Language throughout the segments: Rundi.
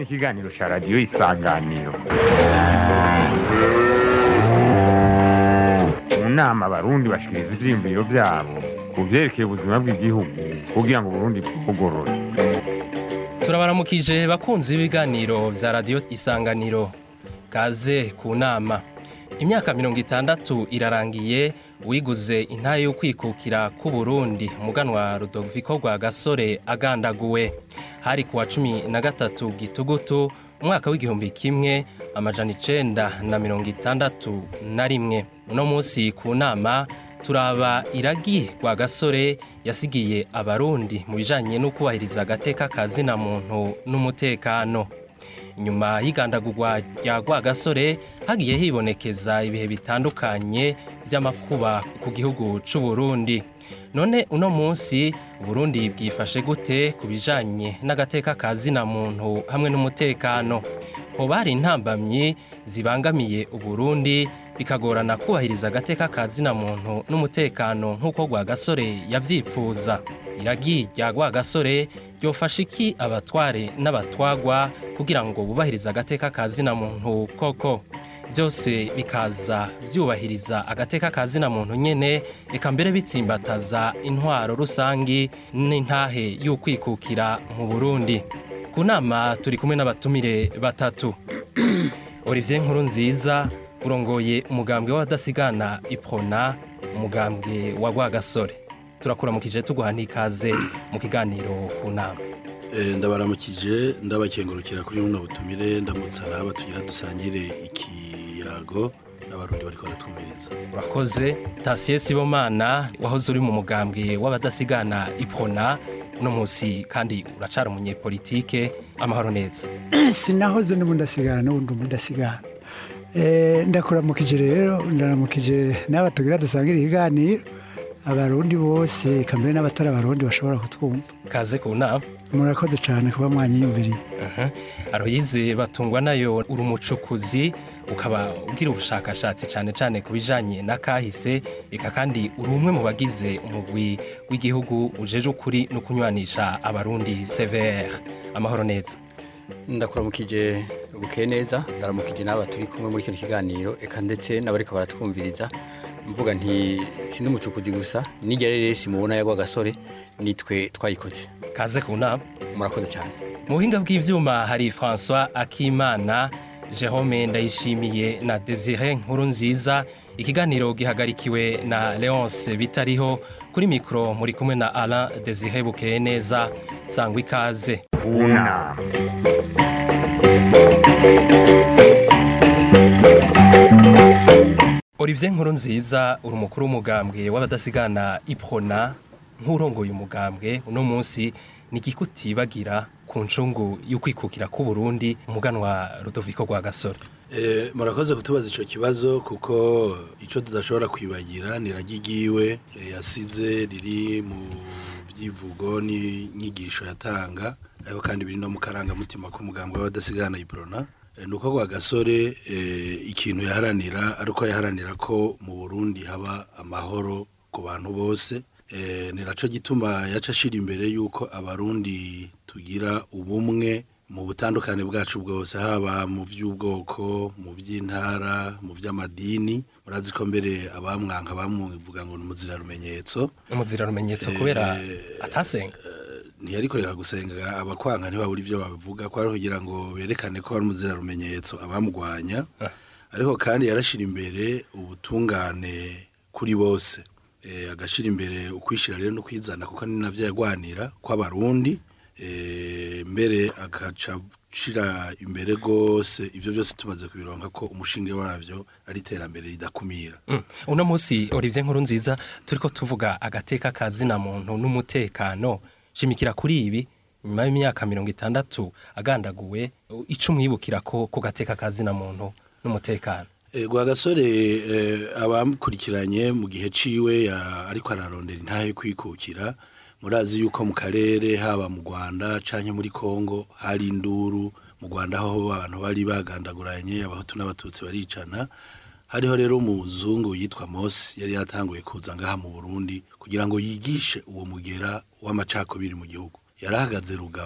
ikiganiro cya radiyo isanganiro mu nama abarundi bashikiriza ivyiyumviro vyabo ku vyerekeye ubuzima bw'igihugu kugira ngo uburundi bwugorore turabaramukije bakunzi b'ibiganiro vya radiyo isanganiro kaze ku nama imyaka mirongo itandatu irarangiye wiguze intaye yo kwikukira ku Burundi umuganwa Rudoviko rwa gasore agandaguwe hari kuwa cumi na gatatu gitugutu umwaka w'igihumbi kimwe amajana icenda na mirongo itandatu na rimwe uno munsi ku nama turaba iragi rwa gasore yasigiye abarundi mu bijanye no kubahiriza agateka kazina muntu n'umutekano inyuma y'igandagurwa rya Rwagasore hagiye hibonekeza ibihe bitandukanye by'amakuba ku gihugu c'u Burundi none uno munsi Burundi bwifashe gute ku bijanye n'agateka kazina muntu hamwe n'umutekano hoba hari intambamyi zibangamiye Uburundi bikagorana kubahiriza agateka kazina muntu n'umutekano nk'uko Rwagasore yavyipfuza iragi rya Rwagasore ryofasha iki abatware n'abatwagwa kugira ngo bubahirize agateka kazina muntu koko byose bikaza byubahiriza agateka kazina muntu nyene eka mbere bitsimbataza intwaro rusangi n'intahe y'ukwikukira mu Burundi ku nama turi kumwe n'abatumire batatu Olivier Nkuru nziza urongoye umugambwe w'abadasigana iprona umugambwe wa Rwagasore turakuramukije tuguha n'ikaze mu kiganiro ku nama ndabaramukije ndabakengurukira kuri buno butumire ndamutsa n'aba tugira dusangire ikiyago n'abarundi bari baratwumviriza urakoze tasiye sibomana wahoze uri mu mugambwe w'abadasigana iprona uno munsi kandi uracara umunyepolitike amahoro neza sinahoze n'ubundi asigara n'ubundi ubundi asigara ndakuramukije rero ndaramukije n'aba tugira dusangire ikiganiro abarundi bose kambere n'abatari abarundi bashobora kutwumva kaze ku nama murakoze cyane kuba mwanyiyumviriye aroyize batungwa nayo uri umucukuzi ukaba ugira ubushakashatsi cyane cyane ku bijyanye na kahise reka kandi uri umwe mu bagize umugwi w'igihugu ujeje ukuri no kunywanisha abarundi severe amahoro neza ndakuramukije bukeye neza ndaramukije n'aba turi kumwe muri kino kiganiro eka ndetse n'abariko baratwumviriza mvuga nti sindi umucukuzi gusa nijya rero simubona yagwa gasore nitwe twayikoze kaze ku nama murakoze cyane mu buhinga bw'ibyuma hari François Akimana Jerome Ndayishimiye na Desire Nkuru nziza ikiganiro gihagarikiwe na Leonce bitariho kuri mikro muri kumwe na Alain Desire bukeye neza sangwa ikaze ku nama Olivier Nkuru nziza uri umukuru w'umugambwe w'abadasigana iprona nk'urongoye umugambwe uno munsi ni igikutibagira ku ncungu y'ukwikukira ku Burundi umuganwa Rudoviko rwa gasore murakoze kutubaza icyo kibazo kuko icyo tudashobora kwibagira ni ragigiwe yasize riri mu byivugo n'inyigisho yatanga ariko kandi biri no mu karangamutima k'umugambwe w'abadasigana iprona ni uko rwa gasore ikintu yaharanira ariko yaharanira ko mu burundi haba amahoro ku bantu bose ni nacyo gituma yaca ashira imbere y'uko abarundi tugira ubumwe mu butandukane bwacu bwose haba mu by'ubwoko mu by'intara mu by'amadini murazi ko mbere abamwanka bamuvuga ngo ni umuzirarumenyetso umuzirarumenyetso kubera atasenga ntiyarikorera gusenga abakwanka ntibabura ibyo babivuga ko ari kugira ngo berekane ko ari umuzirarumenyetso abamugwanya ariko kandi yarashyira imbere ubutungane kuri bose agashyira imbere ukwishyira rero no kwizana kuko ni nabyo yagwanira kw'abarundi mbere agaca ushyira imbere rwose ibyo byose tumaze kubironka ko umushinga wabyo ari iterambere ridakumira uno munsi Olivier Nkuru nziza turi ko tuvuga agateka kazina muntu n'umutekano shimikira kuri ibi nyuma y'imyaka mirongo itandatu agandaguwe icyo umwibukira ko ku gateka kazina muntu n'umutekano gasore abamukurikiranye mu gihe ciwe ariko ararondera intahe kwikukira murazi yuko mu karere haba mu rwanda cyangwa muri congo hari induru mu rwanda aho abantu bari bagandaguranye abahutu n'abatutsi baricana hariho rero umuzungu yitwa Mose yari yatanguye kuza ngaha mu Burundi kugira ngo yigishe uwo mugera w'amacakubiri mu gihugu yarahagaze rugabo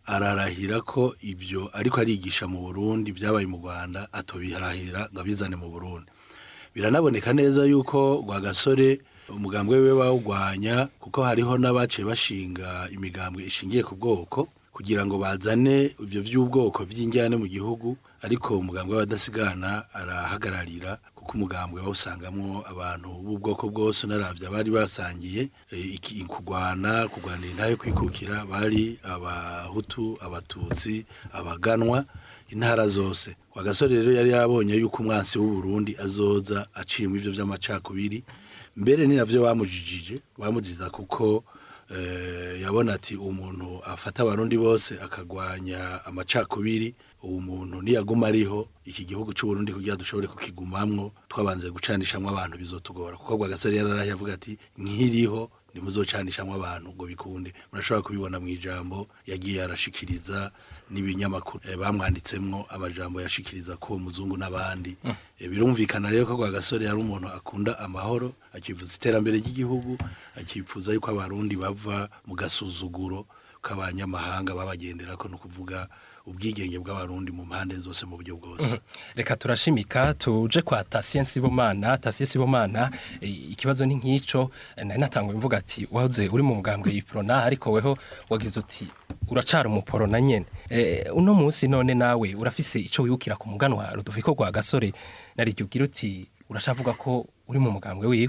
ararahira ko ibyo ariko arigisha mu Burundi byabaye mu Rwanda atobirahira ngo abizane mu Burundi biranaboneka neza yuko Rwagasore umugambwe we bawugwanya kuko hariho n'abaciye bashinga imigambwe ishingiye ku bwoko kugira ngo bazane ibyo by'ubwoko by'injyane mu gihugu ariko umugambwe w'abadasigana arahagararira kuko umugambwe wawusangamwo abantu b'ubwoko bwose unaravye abari basangiye eh, iki kugwana kugwanira intahe kwikukira bari abahutu abatutsi abaganwa intara zose wagasore rero yari yabonye yuko umwansi w'u Burundi azoza aciyemo ivyo vy'amacakubiri mbere ni navyo bamujijije bamujiza kuko eh, yabona ati umuntu afata abarundi bose akagwanya amacakubiri uwo muntu niyaguma ariho iki gihugu cy'u Burundi kugira dushobore kukigumamwo twabanze gucanishamwe abantu bizotugora kuko Rwagasore yararaye avuga ati nkiriho ntimuzocanishamwe abantu ngo bikunde murashobora kubibona mu ijambo yagiye arashikiriza n'ibinyamakuru eh, bamwanditsemwo amajambo yashikiriza ko muzungu n'abandi Eh, birumvikana rero ko Rwagasore yari umuntu akunda amahoro akifuza iterambere ry'igihugu akifuza yuko abarundi bava mu gasuzuguro k'abanyamahanga babagenderako no kuvuga ubwigenge bw'abarundi mu mpande zose mu buryo bwose reka turashimika tuje kwa Tasien Sibomana Tasien Sibomana eh, ikibazo ni nk'ico eh, nari natanguye mvuga ati wahoze uri mu mugambwe y'iprona ariko weho wagize uti uracara umuporo na nyene eh, uno munsi none nawe urafise ico wibukira ku muganwa Rudoviko rwa gasore nariryo ugira uti urashavuga ko uri mu mugambwe wiwe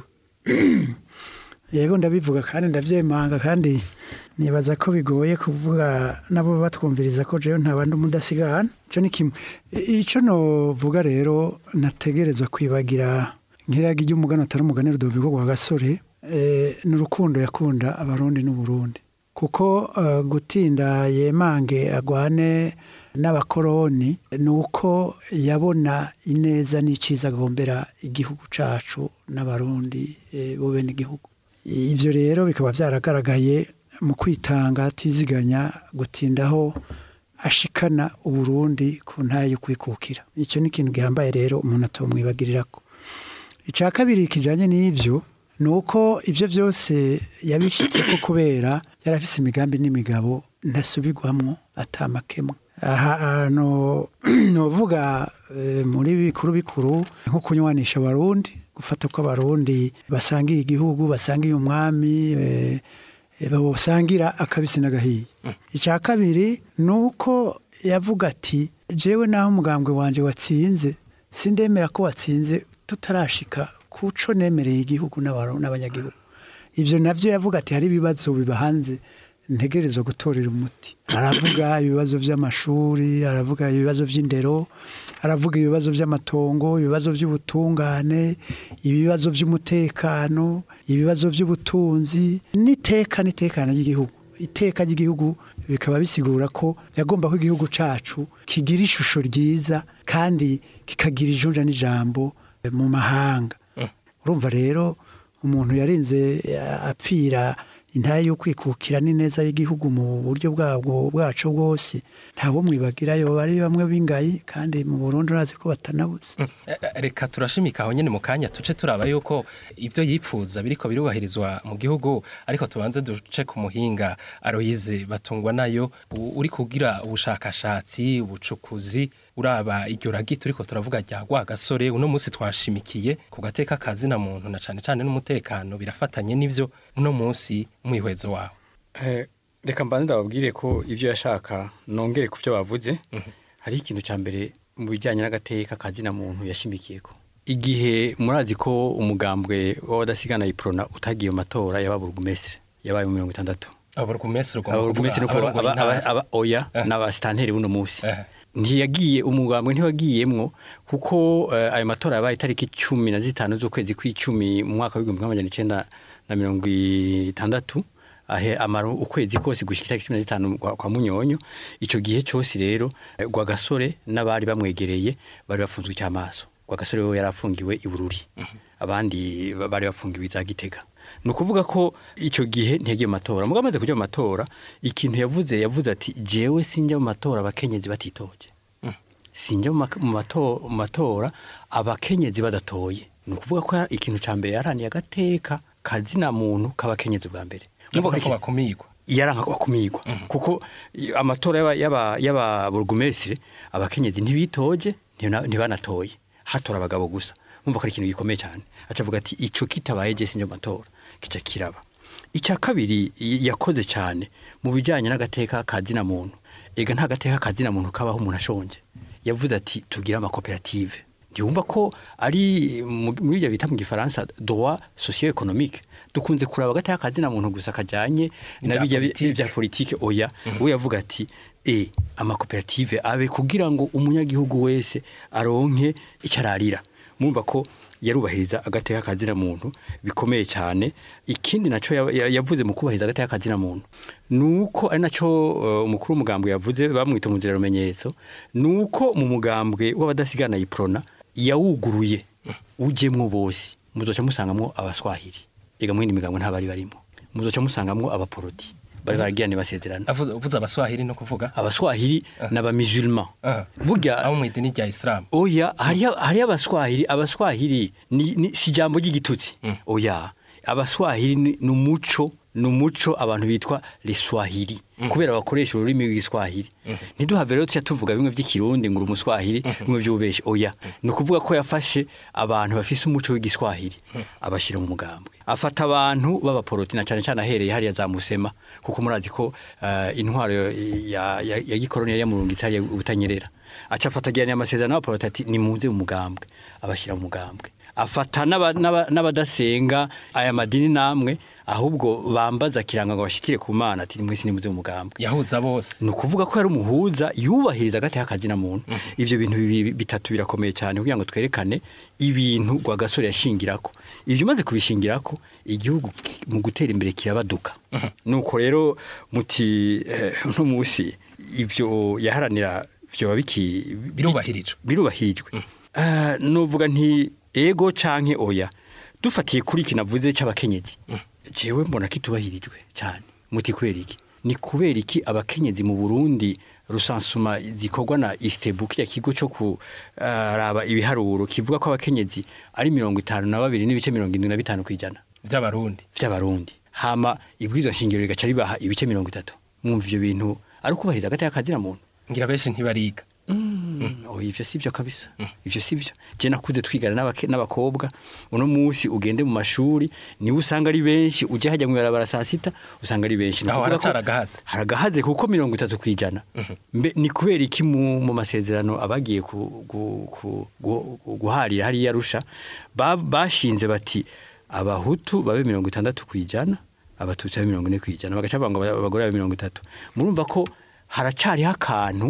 yego ndabivuga kandi ndabyemanga kandi nibaza ko bigoye kuvuga nabo batwumviriza ko jewe nta bandi umudasigana icyo ni kimwe I- icyo novuga rero nategerezwa kwibagira nk'iragi ry'umugani atari umugani rudoviko rwa gasore eh, ni urukundo yakunda abarundi n'uburundi kuko eh, gutinda yemange agwane n'abakoroni ni uko yabona ineza n'icyiza agombera igihugu cacu n'abarundi eh, bo bene igihugu ibyo rero bikaba byaragaragaye mu kwitanga atiziganya gutindaho ashikana uburundi ku ntayo yo kwikukira icyo ni ikintu gihambaye rero umuntu atomwibagirira ko icya kabiri kijyanye n'ibyo ni uko ibyo byose yabishyitse ko kubera yari afise imigambi n'imigabo ntasubirwamo atamakemwa aha hantu nuvuga muri bikuru bikuru nko kunywanisha abarundi gufata ko abarundi basangiye igihugu basangiye umwami eh, eh, basangira akabisi n'agahiye icya kabiri ni uko yavuga ati jewe naho umugambwe wanjye watsinze sindemera ko watsinze tutarashika kuco nemereye igihugu n'abaru- n'abanyagihugu ibyo nabyo yavuga ati hari ibibazo biba hanze ntegerezwa gutorera umuti aravuga ibibazo by'amashuri aravuga ibibazo by'indero aravuga ibibazo by'amatongo ibibazo by'ubutungane ibibazo by'umutekano ibibazo by'ubutunzi n'iteka n'itekano ry'igihugu iteka ry'igihugu bikaba bisigura ko yagomba ko igihugu cacu kigira ishusho ryiza kandi kikagira ijunja n'ijambo mu mahanga urumva rero umuntu yarinze eh, apfira intaye yo kwikukira n'ineza y'igihugu mu buryo bwabwo bwacu bwose ntawo mwibagira yoba ari bamwe b'ingayi kandi mu Burundi urazi ko batanabuze Eh, eh, reka turashimika aho nyene mu kanya tuce turaba yuko ivyo yipfuza biriko birubahirizwa mu gihugu ariko tubanze duce ku muhinga Aloyize batungwa nayo u- uri kugira ubushakashatsi ubucukuzi uraba iryo ragi turiko turavuga rya gasore uno munsi twashimikiye ku gateka kazina muntu na cane cane n'umutekano birafatanye n'ivyo uno munsi mwihwezo wawe Eh, reka mbanze ndababwire ko ibyo yashaka nongere ku byo bavuze hariho ikintu cya mbere mu bijyanye n'agateka kazina muntu yashimikiyeko igihe murazi ko umugambwe w'abadasigana iprona utagiye mu matora yaba burugumestre yabaye mu mirongo itandatu aburugumestre ababurugumestre nuko aba- aba- aba oya Eh. n'abasitanteri buno munsi Eh. ntiyagiye umugambwe ntiwagiyemwo kuko eh, ayo matora yabaye itariki cumi na zitanu z'ukwezi kw'icumi mu mwaka w'igihumbi kimwe amajana icenda na mirongo itandatu ahe amara ukwezi kose gushika itariki cumi na zitanu kwa, kwa munyonyo ico gihe cose rero eh, rwagasore n'abari bamwegereye bari bafunzwe icy'amaso rwagasore we yari afungiwe i bururi abandi ba- bari bafungiwe za gitega ni ukuvuga ko icyo gihe ntiyagiye mu matora mugabo amaze kujya mu matora ikintu yavuze yavuze ati jewe sinjya mu matora abakenyezi batitoje sinjya mu maka- mu mato- mu matora abakenyezi badatoye ni ukuvuga ko ikintu cya mbere yaraniye agateka kazina muntu k'abakenyezi bwa mbere Uvuga ko iki- bakumigwa yaranka kumirwa kuko i- amatora y'aba- y'aba- y'ababurugumesire abakenyezi ntibitoje ntibana- ntibanatoye hatora abagabo gusa umva ko ari ikintu gikomeye cyane aca avuga ati ico kitabaye je sinje mu matora kica kiraba icya kabiri y- yakoze cyane mu bijyanye n'agateka ka zina muntu ega nta gateka ka zina muntu kabaho umuntu ashonje yavuze ati tugire amakoperative ntiwumva ko ari mu- muri ibyo bita mu gifaransa droit socio économique dukunze kuraba agateka ka zina muntu gusa kajyanye na Ibya bijya bi- politike. bya politike oya we yavuga ati e amakoperative abe kugira ngo umunyagihugu wese aronke icyo ararira mumva ko yarubahiriza agateka kazina muntu bikomeye cyane ikindi nacyo ya- ya- yavuze mu kubahiriza agateka kazina muntu nuko ari nacyo uh, umukuru w'umugambwe yavuze bamwita umuzira rumenyetso nuko mu mugambwe w'abadasigana yiprona yawuguruye ujemwo bose muzoca musangamwo abaswahili ega mu yindi migambwe nta bari barimo muzoca musangamwo abaporoti bari baragiranye basezerana avuze uvuze abaswahili no kuvuga abaswahili n'abamisulman Ah. burya abo mu idini rya isilamu oya hariyo hariyo abaswahili abaswahili ni, ni si ijambo ry'igitutsi oya abaswahili ni ni umuco ni umuco abantu bitwa leswahili kubera bakoresha ururimi rw'igiswahili ntiduhave rero tuya tuvuga bimwe by'ikirundi ngo uri umuswahili bimwe by'ububeshi oya ni ukuvuga ko yafashe abantu bafise umuco w'igiswahili abashyira mu mugambwe afata abantu b'abaporoti na cyane cyane ahereye hariya za musema kuko murazi ko eh, intwaro ya, ya, ya gikoroni yari yamurungitse hariya ubutanyerera aca afata agirana amasezerano n'abaporoti ati nimuze mu mugambwe abashyira mu mugambwe afata n'aba- n'aba- n'abadasenga aya madini namwe ahubwo bambaza kiranga ngo bashikire ku mana ati nimwese nimuze mu mugambwe yahuza bose ni ukuvuga ko yari umuhuza yubahiriza agateka kazina muntu ibyo bintu bibi- bitatu birakomeye cyane kugira ngo twerekane ibintu rwagasore yashingirako ibyo umaze kubishingirako igihugu ki- mu gutera imbere kirabaduka nuko rero muti eh, uno munsi ibyo yaharanira byoba biki Birubahirijwe. birubahirijwe Ah, nuvuga nti ego canke oya dufatiye kuri iki navuze cy'abakenyezi jewe mbona kitubahirijwe cyane muti kubera iki ni kubera iki abakenyezi mu Burundi rusansuma zikorwa na Istebu kiriya kigo cyo kuraba ibiharuro kivuga ko abakenyezi ari mirongo itanu na babiri n'ibice mirongo irindwi na bitanu ku ijana by'abarundi by'abarundi hama ibwirizwa nshingiro rigaca ribaha ibice mirongo itatu mwumva ivyo bintu ari ukubahiriza agateka kazira muntu ngira benshi ntibariga Oh, ivyo si byo kabisa ivyo si byo je nakuze twigana n'abake- n'abakobwa uno munsi ugende mu mashuri niwe usanga ari benshi uje hajya mu barabara saa sita usanga ari benshi Ni Aho ukuvuga ko haracaragahaze. haragahaze kuko mirongo itatu ku ijana mbe ni kubera iki mu, mu masezerano abagiye ku, gu, ku, gu, guharira hariya rusha ba, bashinze bati abahutu babe mirongo itandatu ku ijana abatutsi babe mirongo ine ku ijana bagaca bavuga ngo abagore babe mirongo itatu murumva ko haracariho akantu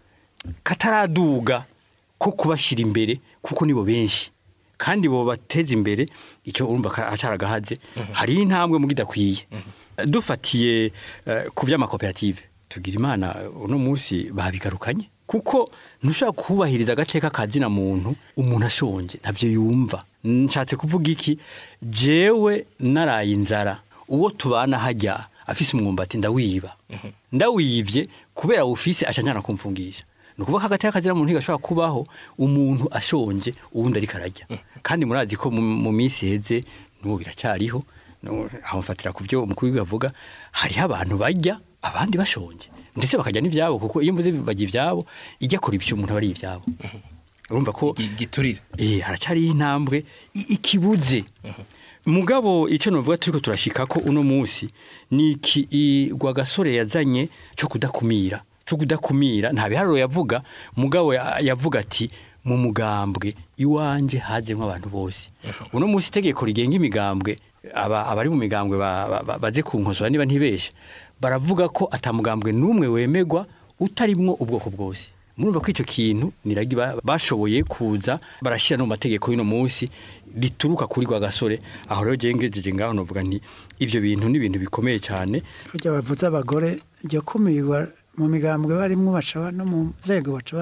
kataraduga ko kubashyira imbere kuko nibo benshi kandi bo bateza imbere icyo urumva ka- acaragahaze hariho intambwe mu gidakwiye dufatiye eh, ku by'amakoperative tugira imana uno munsi babigarukanye kuko ntushobora kubahiriza agaceka kazina muntu umuntu ashonje ntabyo yumva nshatse kuvuga iki jewe naraye inzara uwo tubana hajya afise umwumbati ndawiba ndawivye kubera ufise aca njana kumfungisha ni ukuvuga ko agateka kazira muntu ntigashobora kubaho umuntu ashonje uwundi ariko arajya kandi murazi ko mu mu minsi iheze n'ubu biracyariho no- aho mfatira ku byo umukuru w'igihugu avuga hariho abantu bajya abandi bashonje ndetse bakajya n'ibyabo kuko iyo mvuze bajya ibyabo ijya kora ibyo umuntu aba ari ibyabo urumva ko Gi- giturire eh haracyariho intambwe i- ikibuze mugabo icyo novuga turiko turashika ko uno munsi ni iki i- Rwagasore yazanye cyo kudakumira cyo kudakumira nta biharuro yavuga mugabo ya- yavuga ati mu mugambwe iwanje hajemwo abantu bose uno munsi itegeko rigenga imigambwe aba abari mu migambwe ba- ba- ba- baze kunkosora niba ntibeshe baravuga ko atamugambwe n'umwe wemegwa utarimwo ubwoko bwose murumva ko icyo kintu niragi ba- bashoboye kuza barashyira no mu mategeko y'uno munsi rituruka kuri Rwagasore aho rero gengejeje ngaho novuga nti ivyo bintu ni ibintu bikomeye cyane burya bavuze abagore iryo kumirwa mu migambwe barimwo baca ba- no mu nzego baca ba-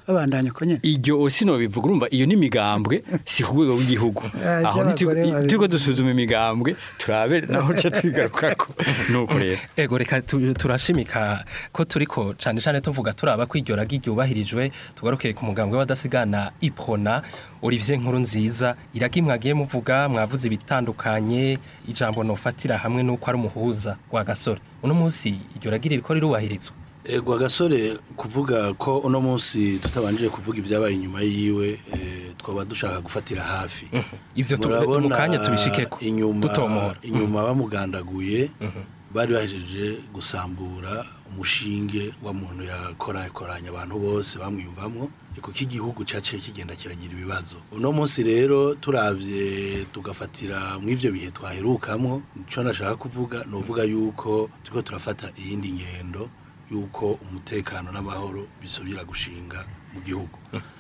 babandanya uko nyene iryo sino bivuga urumva iyo ni imigambwe si ku rwego rw'igihugu Ah, aho iby'abagore babiri. turiko dusuzuma imigambwe turabe naho ca tubigarukako nuko rero ego reka tu- turashimika ko turiko cane cane tuvuga turaba ko iryo ragi ryubahirijwe tugaruke ku mugambwe w'abadasigana iprona Olivier Nkuru nziza iragi mwagiye muvuga mwavuze ibitandukanye ijambo nofatira hamwe nuko ari umuhuza wa gasore uno munsi iryo ragi ririko rirubahirizwa Ego agasore kuvuga ko uno munsi tutabanjije kuvuga ibyabaye inyuma yiwe eh, twaba dushaka gufatira hafi ivyo tu- Murabona mu kanya tubishikeko inyuma dutomora inyuma bamugandaguye bari bahejeje gusambura umushinge wa muntu yakorakoranya abantu bose bamwiyumvamwo kuko igihugu cyaciye kigenda kiragira ibibazo uno munsi rero turavye tugafatira mu ivyo bihe twaherukamwo nico nashaka kuvuga ni uvuga yuko turiko turafata iyindi ngendo yuko umutekano n'amahoro bisubira gushinga mu gihugu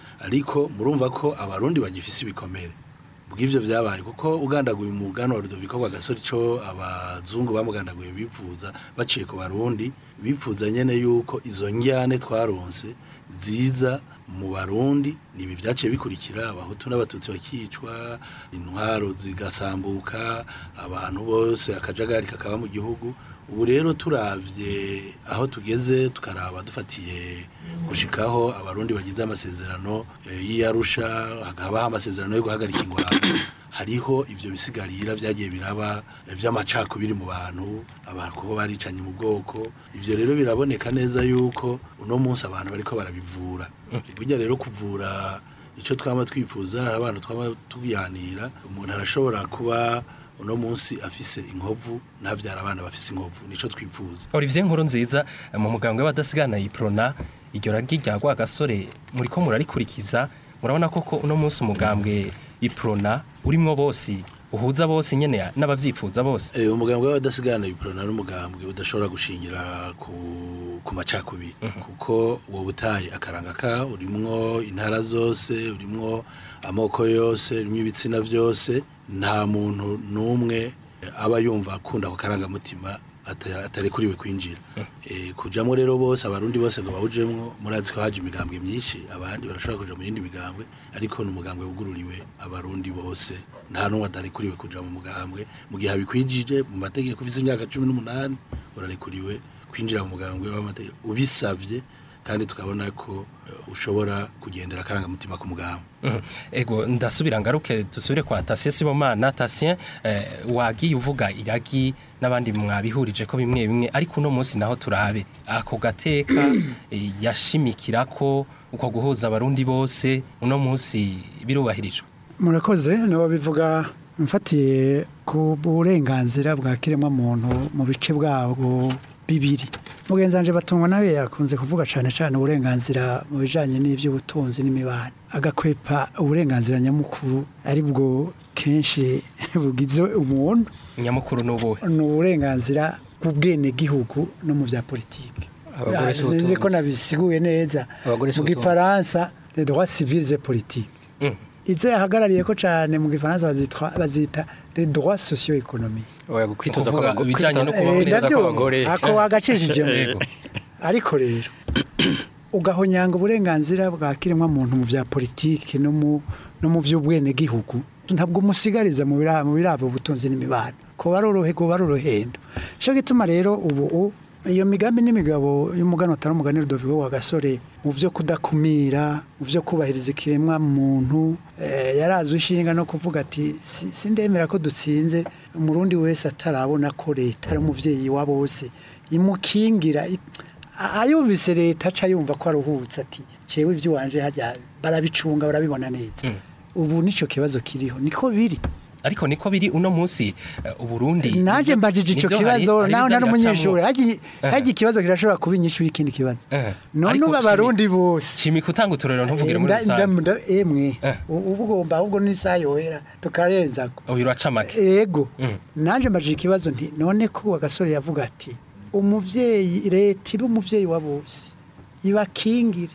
ariko murumva ko abarundi bagifise ibikomere bw'ivyo vyabaye kuko ugandaguye umugano wa Rudoviko rwa gasore ico abazungu bamugandaguye bifuza baciye ku barundi bifuza nyene yuko izo njyane twaronse ziza mu barundi nibi vyaciye bikurikira abahutu n'abatutsi bakicwa intwaro zigasambuka abantu bose akajagari kakaba mu gihugu ubu rero turavye aho tugeze tukaraba dufatiye gushikaho abarundi bagize amasezerano eh, y'iyarusha hakabaho amasezerano yo guhagarika ingwano hariho ivyo bisigarira vyagiye biraba eh, vy'amacakubiri mu bantu abantu kuba baricanye mu bwoko ivyo rero biraboneka neza yuko uno munsi abantu bariko barabivura burya rero kuvura ico twama twifuza hari abantu twama tuyanira umuntu arashobora kuba uno munsi afise inkovu ntavyara abana bafise inkovu nico twifuza Olivier Nkuru nziza mu mugambwe w'abadasigana iprona iryo ragi rya gasore muriko murarikurikiza murabona koko uno munsi umugambwe iprona urimwo bose uhuza bose nyene n'abavyifuza bose Eh, umugambwe w'abadasigana iprona n'umugambwe udashobora gushingira ku ku macakubiri kuko uwo butaye akaranga ka urimwo intara zose urimwo amoko yose urimwo ibitsina vyose nta muntu n'umwe aba yumva akunda ako karangamutima ata- atarekuriwe kwinjira Eh, kujamwo rero bose abarundi bose ngo bawujemwo murazi ko haje imigambwe myinshi abandi barashobora kuja mu yindi migambwe ariko ni umugambwe wugururiwe abarundi bose nta n'umwe atarekuriwe kuja mu mugambwe mu gihe abikwijije mu mategeko ufise imyaka cumi n'umunani urarekuriwe kwinjira mu mugambwe w'amategeko ubisavye kandi tukabona ko eh, ushobora kugendera akarangamutima ku mugambwe Mhm. ego ndasubira ngaruke dusubire kwa Tatien Sibomana Tatien eh, wagiye uvuga iragi n'abandi mwabihurije ko bimwe bimwe ariko uno munsi naho turabe ako gateka eh, yashimikira ko uko guhuza abarundi bose uno munsi birubahirijwe murakoze nibo bivuga mfatiye ku burenganzira bwa kiremwamuntu mu bice bwabwo bibiri mugenzi wanje batungwa nawe yakunze kuvuga cyane cyane uburenganzira mu bijanye n'iby'ubutunzi n'imibano agakwepa uburenganzira nyamukuru ari bwo kenshi bugize umuntu nyamukuru n'ubuhe ni uburenganzira bw'ubwenegihugu no mu bya politiki Abagore si sinzi ko ubutunzi. nabisiguye neza Abagore si mu ubutunzi. gifaransa les droits civils et politiques Mm. izo yahagarariye ko cyane mu gifaransa bazitwa bazita les droits socio-économiques oya kwitoza Ukuvuga kw'abago- ibijanye no kwitoza- kubaho Eh, neza ndavyo kw'abagore ako wagacishije mu Yego. ariko rero ugahonyanga uburenganzira bwa kiremwa muntu mu bya politiki no mu no mu by'ubwenegihugu ntabwo umusigariza mu bira- mu birabo ubutunzi n'imibano ko barorohe ko barorohendo cyo gituma rero ubu u- iyo migambi n'imigabo y'umugano utari umugani Rudoviko wa gasore mu byo kudakumira mu byo kubahiriza ikiremwa muntu eh, yarazwe ishinga no kuvuga ati "Si- sindemera ko dutsinze umurundi wese atarabona ko leta ari umuvyeyi wa bose imukingira i- a- ayumvise leta aca yumva ko aruhutse ati cewe ivy'iwanje hajya barabicunga barabibona neza ubu nico kibazo kiriho niko biri ariko niko biri uno munsi eh, uburundi naje nivyo- mbajije ico nivyo hari- kibazo hari naho ivyo nari umunyeshuri biracamwo. hagiye Eh. hagiye ikibazo kirashobora kuba inyishu y'ikindi kibazo Eh. none Ariko ubu shimi- abarundi bose shimika utanga uturero ntuvugire muri Nda- nda- rusange nda- emwe Eh. ubu ugomba ahubwo n'isaha yohera tukarenzako uyu uracamake ego Mm. nanje mbajije ikibazo nti none ko agasore yavuga ati umuvyeyi leta iba umuvyeyi wa bose ibakingire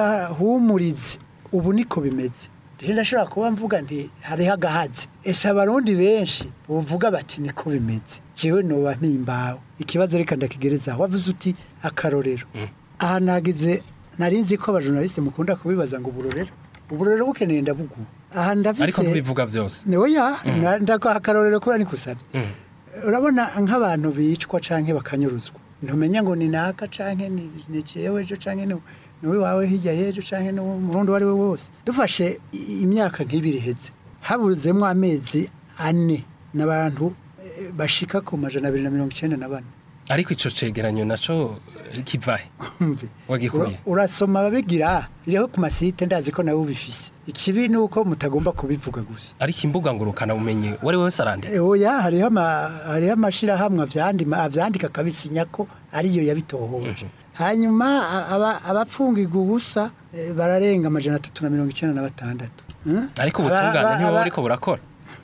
ibahumurize ubu niko bimeze rero ndashobora kuba mvuga nti hariho agahazi ese abarundi benshi buvuga bati niko bimeze jewe noba mpimbawe ikibazo reka ndakigerezaho wavuze uti akarorero aha nagize nari nzi ko abajournaliste mukunda kubibaza ngo uburorero uburorero bukeneye ndabugu aha ndavise ariko ntubivuga byose oya ndakaha akarorero kubera nikusabye urabona nk'abantu bicwa canke bakanyuruzwa ntumenya ngo ni naka canke ni ni jewe ejo canke ni ni wawe hirya y'ejo canke ni umurundi uwo ari we wose dufashe i- imyaka nk'ibiri iheze habuzemwo amezi ane n'abantu eh, bashika ku majana abiri na mirongo icenda na bane ariko ico cegeranyo naco kivahe Umve. Wagikuye? Ura- urasoma babigira biriho ku masite ndazi ko nawe ubifise ikibi ni uko mutagomba kubivuga gusa ariko imbuga ngurukana bumenyi wari wese arandika Eh, oya hariho ama- hariho amashirahamwe avyandima avyandika akabisinya ko ariyo yabitohoje hanyuma a- aba- abapfungirwa ubusa eh, bararenga amajana atatu na mirongo icenda na batandatu Hmm? ariko Aba- ubutungane aba- ntibuba aba- buriko burakora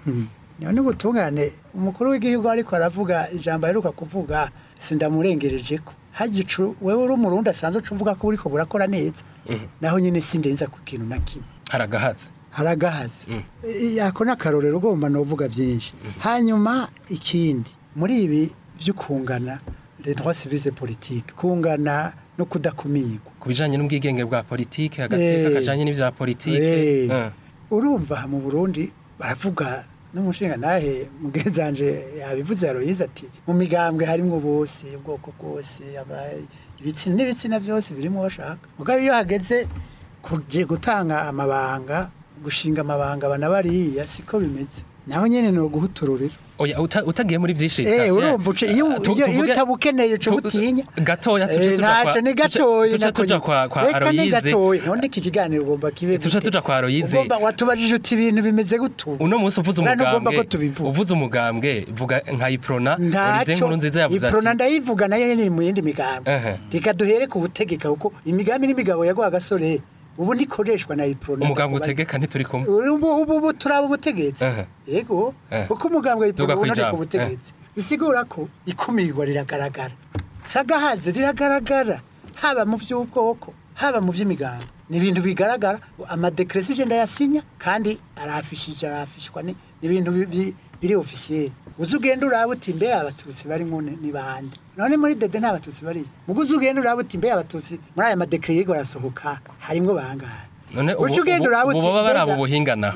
none ubutungane umukuru w'igihugu ariko aravuga ijambo aheruka kuvuga sindamurengereje ko hagicu wewe uri umurundi asanzwe uca uvuga ko buriko burakora neza naho nyine sindenza ku kintu na kimwe haragahatse haragahaze I- ako ni akarorero ugomba novuga byinshi hanyuma ikindi muri ibi by'ukungana les droits civils et politiques kungana no kudakumirwa ku bijanye n'ubwigenge bwa politike agateka Eh. kajanye n'ivya politike Eh, Eh. urumva aha mu burundi baravuga n'umushinga nahe mugenzanje yabivuze yaroyize ati mu migambwe harimwo bose ubwoko bwose aba- ibitsina n'ibitsina byose birimo bashaka mugabo iyo hageze kuje gutanga amabanga gushinga amabanga bana bariya siko bimeze naho nyene ni uguhutururira oya uta- utagiye muri vyinshi Eh, Cassien, urumva uce iyo tu- iyo- iyo tuvuge- utabukeneye uca tu- ubutinya gatoya tuje Eh, tuja kwa- ntaco ni tuja- gatoya tuja nako tuja nyine. kwa kwa Reka ni Aloyize gatoya none iki kiganiro ugomba kibe Tuja gute? tuja kwa Aloyize. Ugomba- watubajije uti ibintu bimeze gutu uno munsi uvuze Uriya ntugomba umugambwe ko tubivuga. uvuze umugambwe vuga nka iprona Olivier ntacyo nkuru nziza yavuze iprona ati ndayivuga nayo ni mu yindi migambi Ehe. reka duhere ku butegeka kuko imigambi n'imigabo yaguha agasore ubu ntikoreshwa na iprona umugambwe utegeka ntituri kumwe ubu ubu ubu turaba ubutegetsi Ehe. yego Ehe. kuko umugambwe Duga w'iprona ubona ari kwijambo. ku butegetsi bisigura ko ikumirwa riragaragara sagahazi riragaragara haba mu by'ubwoko haba mu by'imigambi ni ibintu bigaragara amadekresi je ndayasinya kandi arafishije arafishwa ni ni ibintu bi- bi- biri ofisiye uzi ugenda uraba uti mbe abatutsi barimo ni ni bande none muri dede nta batutsi bari mugo uzi ugenda uraba uti mbe abatutsi muri aya madekre yigo arasohoka harimwo bangahe none ubu Uca ugenda uraba ubu uti baba bari mbega- abo buhingana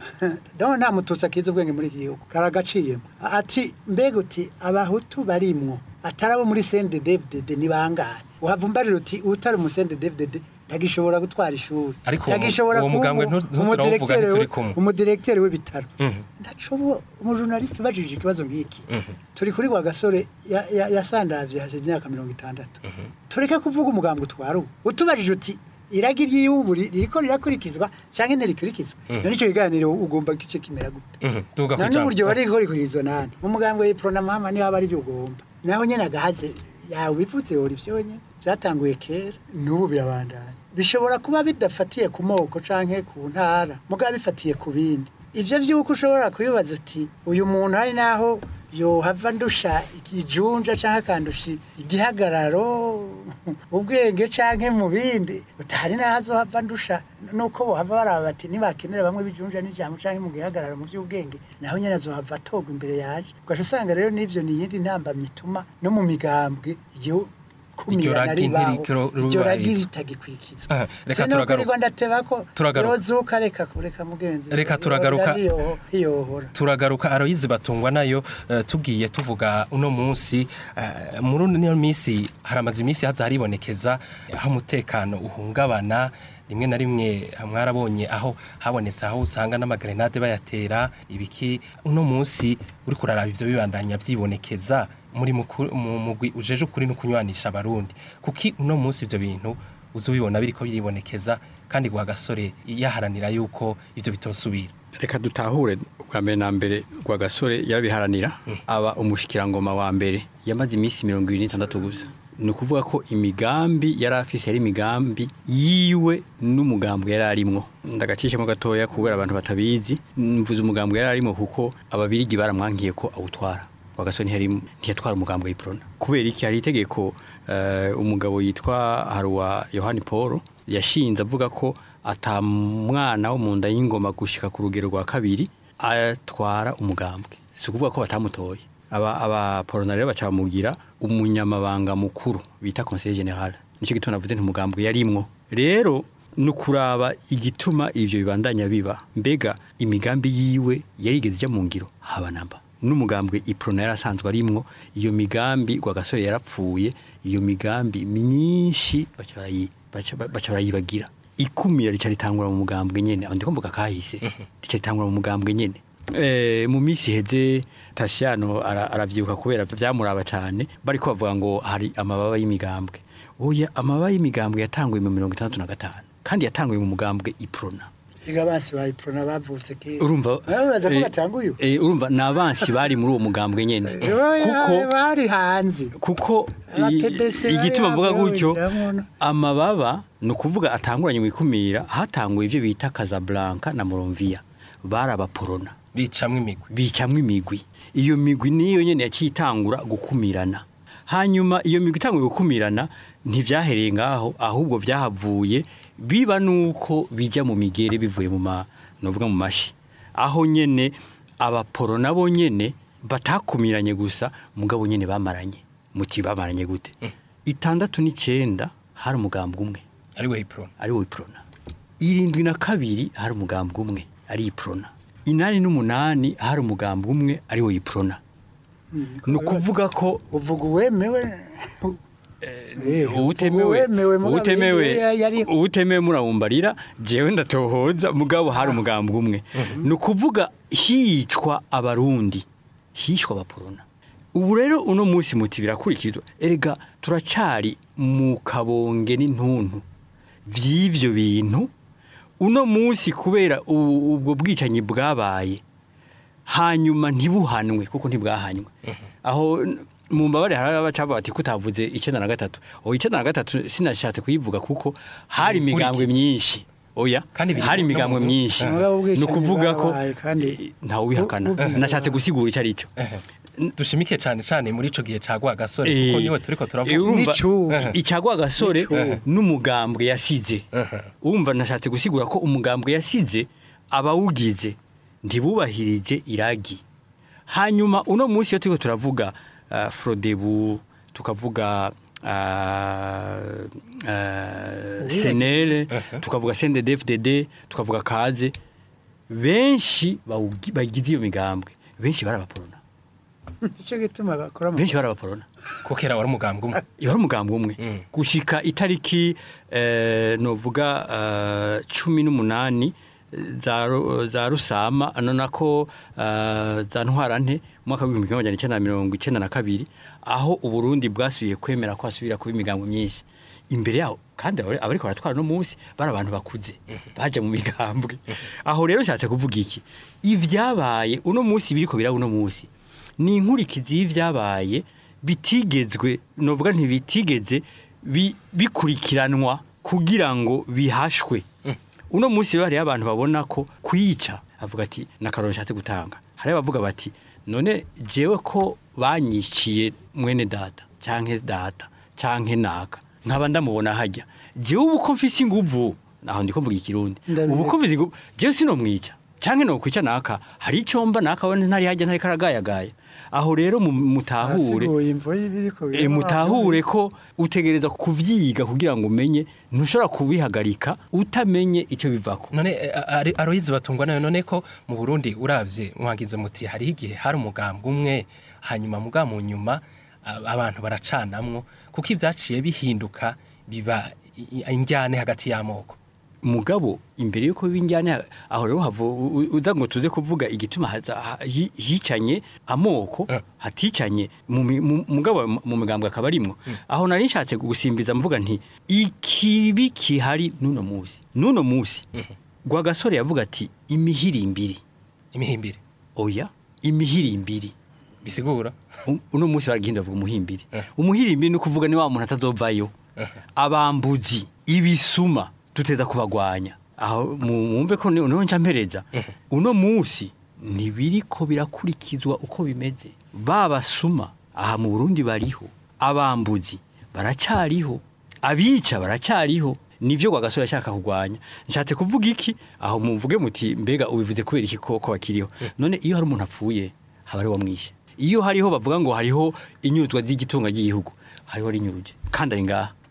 daho nta mututsi akiza ubwenge muri iki gihugu karagaciyemo ati mbega uti abahutu barimwo atari abo muri sende devdede ni bangahe uhava umbarira uti utari mu sende devdede ntagishobora gutwara ishuri Ariko uwo- ntagishobora uwo kuba mugambwe umu- ntu- ntuzira awuvuga umudirektere ntituri we- kumwe. umudirektere w'ibitaro Mhm. ndacobo umujurnaliste ubajije ikibazo nk'iki Mhm. turi kuri wa gasore ya- ya- yasandavye hasize imyaka mirongo itandatu tureke kuvuga umugambwe utwara ubu utubajije uti iragi ry'igihugu ri- ririko rirakurikizwa canke ntirikurikizwa none ico kiganiro ugomba kice kimera gute Mhm. duga none kwijambo uburyo bari gukora ikurikizwa nani mu mugambwe w'iprona mama niho aba ari byo ugomba naho nyene agahaze yawe bivuze wora ivyo nyene vyatanguye kera n'ubu birabandanya bishobora kuba bidafatiye ku moko canke ku ntara mugabo bifatiye ku bindi ivyo vy'uko ushobora kubibaza uti uyu muntu hari naho yohava ndusha ikijunja canke akandusha igihagararo ubwenge canke mu bindi utari naho azohava ndusha nuko bohava baraba bati nibakenera bamwe bijunja n'ijambo canke mu gihagararo mu by'ubwenge naho nyene azohava atogwa imbere yaje ugaca usanga rero n'ivyo ni iyindi ntambamyi ituma no mu migambwe igihu Iryo kumira ragi ribaho ntirikiro- iryo ragi rubahirizwa. ritagikurikizwa Aha, reka Sino turagaruka. kurirwa ndateba ko Turagaruka. yozuka reka kureka mugenzi Reka turagaruka. Hiyo- hiyohora turagaruka aroyizi batungwa nayo eh, tugiye tuvuga uno munsi eh, muri uno minsi haramaze iminsi haza haribonekeza aho umutekano uhungabana rimwe na rimwe mwarabonye aho habonetse aho usanga n'amagrenade bayatera ibiki uno munsi uri kuraraba ivyo bibandanya vyibonekeza muri muku- mu mugwi ujeje ukuri no kunywanisha abarundi kuki uno munsi ivyo bintu uzi ubibona biriko biribonekeza kandi guha gasore yaharanira yuko ivyo bitosubira reka dutahure ubwa mbere na mbere rwa gasore yarabiharanira aba umushikirangoma wa mbere yamaze iminsi mirongo ibiri n'itandatu gusa ni ukuvuga ko imigambi yari afise yari imigambi yiwe n'umugambwe yari arimwo ndagacishamo gatoya kubera abantu batabizi mvuze umugambwe yari arimwo kuko ababirigi baramwankiye ko awutwara rwa gasore ntiyari ntiyatwara umugambwe w'iprona kubera iki hari itegeko eh, umugabo yitwa haruwa yohani paul yashinze avuga ko ata mwana wo mu nda y'ingoma gushika ku rugero rwa kabiri atwara umugambwe si ukuvuga ko batamutoye aba aba porona rero bacamugira umunyamabanga mukuru bita conseil general nicyo gituma navuze nti umugambwe yarimwo rero ni ukuraba igituma ivyo bibandanya biba mbega imigambi yiwe yarigeze ijya mu ngiro haba namba n'umugambwe iprona yarasanzwe arimwo iyo migambi gasore yarapfuye iyo migambi myinshi baca barayi- baca- baca barayibagira ikumira rica ritangura mu mugambwe nyene aho ndiko mvuga kahise rica ritangura mu mugambwe nyene Eh, mu minsi iheze Tasiano ara- aravyibuka kubera vyamuraba cyane bariko bavuga ngo hari amababa y'imigambwe oya amababa y'imigambwe yatanguye mu mirongo itandatu na gatanu kandi yatanguye mu mugambwe iprona Ega basi ba iprona bavutse kera. urumva Uraza ko eh, batanguye? eh, urumva ni abansi bari muri uwo mugambwe nyene Oya, kuko bari hanze. kuko i- Abakedesi igituma mvuga bari gutyo ndabona. amababa ni ukuvuga atanguranye mu ikumira hatanguye ibyo bita Casablanca na Moronvia bari abaporona bicamwo imigwi bicamwo imigwi iyo migwi niyo nyene yaciye itangura gukumirana hanyuma iyo migwi itanguye gukumirana ntivyahereye ngaho ahubwo vyahavuye biba nuko bija mu migere bivuye mu ma novuga mu mashi aho nyene abaporo nabo nyene batakumiranye gusa mugabo nyene bamaranye muti bamaranye gute itandatu n'icenda hari umugambwe umwe ari we ipro ari wo iprona irindwi na kabiri hari umugambwe umwe ari iprona inani n'umunani hari umugambwe umwe ari wo iprona ni ukuvuga ko Uvuga uwemewe. Eh, uwutemewe uwemewe mugabo uwutemewe yari- yari uwutemewe murawumbarira jewe ndatohoza mugabo hari umugambwe umwe ni ukuvuga hicwa abarundi hishwa abaporona ubu rero uno munsi muti birakurikizwa erega turacari mu kabonge n'intuntu vy'ivyo bintu uno munsi kubera u- ubwo bwicanyi bwabaye hanyuma ntibuhanwe kuko ntibwahanywe aho n- mu mbabare hari abacavuga bati kutavuze icyenda na gatatu o icyenda na gatatu sinashatse kuyivuga kuko hari Ni imigambwe inkurikizi. myinshi oya Kandi biri hari no mu imigambwe gihugu. myinshi Mugabo ubwicanyi ni ukuvuga ko bwabaye kandi ntawe ubihakana bu- buvuze nashatse abantu. gusigura icyo ari cyo dushimike cyane cyane muri ico gihe cagwa gasore Eh, kuko niwe turiko eh, turavuga urumva N'icubu. icagwa gasore N'icubu. n'umugambwe yasize urumva nashatse gusigura ko umugambwe yasize abawugize ntibubahirije iragi hanyuma uno munsi iyo turiko turavuga uh, frodebu tukavuga uh, uh, senere tukavuga sendedefdd tukavuga kaze benshi bawugi- bagize iyo migambwe benshi bari abaporona icyo gituma bakora mu benshi bari abaporona ko kera wari umugambwe umwe yari umugambwe umwe Mm. gushika itariki eh, novuga eh, cumi n'umunani za, Ru- za rusama ano nako eh, za ntwarante mu mwaka w'ibihumbi kimwe amajana icenda na mirongo icenda na kabiri aho uburundi bwasubiye kwemera ko hasubira kuba imigambwe myinshi imbere yaho kandi abari- abariko baratwara no munsi bari abantu bakuze baje mu migambwe aho rero nshatse kuvuga iki ivyabaye uno munsi biriko biraba uno munsi ni inkurikizi y'ivyabaye bitigezwe novuga ntibitigeze bi- bikurikiranwa kugira ngo bihashwe uno munsi rero hariho abantu babona ko kuyica avuga ati nakaroro nshatse gutanga hari abavuga bati none jewe ko banyiciye mwene data canke data canke naka nkaba ndamubona hajya jewe ubu ko mfise inguvu naho ndiko mvuga ikirundi Ndabizi. ubu ko mfise inguvu jewe sinomwica canke nokwica naka hari ico mba naka we ntari hajya ntari karagayagaya aho rero mu- mutahure Asiguye imvo y'ibiriko E, mutahure ko utegereza kuvyiga kugira ngo umenye ntushobora kubihagarika utamenye icyo bivako none eh, ari- aroyizi batungwa nayo none ko mu Burundi uravye mwagize muti hari igihe hari umugambwe umwe hanyuma muga mu nyuma a- abantu baracanamwo kuko ivyaciye bihinduka biba i- i- injyane hagati y'amoko mugabo imbere yuko binjyane aho rero havu u- uza ngo tuze kuvuga igituma haza- ha- hi- hicanye amoko Eh. haticanye mu mi- mu- mugabo mu migambwe akaba arimwo aho nari nshatse gusimbiza mvuga nti ikibi kihari n'uno musi n'uno musi Rwagasore yavuga ati imihirimbiri imihimbire oya imihirimbiri bisigura U- uno munsi baragihinda bavuga umuhimbiri Eh. umuhimbiri ni ukuvuga ni wa muntu atazovayo abambuzi ibisuma tuteza kubagwanya aho mu- mwumve ko niho nca mpereza uno munsi ntibiriko birakurikizwa uko bimeze babasuma aha mu Burundi bariho abambuzi baracariho abica baracariho nivyo Rwagasore ashaka kugwanya nshatse kuvuga iki aho mumvuge muti mbega ubivuze kubera iki ko ko bakiriho none iyo hari umuntu apfuye haba ari wamwishe iyo hariho bavuga ngo hariho inyuruzwa ry'igitunga ry'igihugu hariho rinyuruje kandi ari ngaha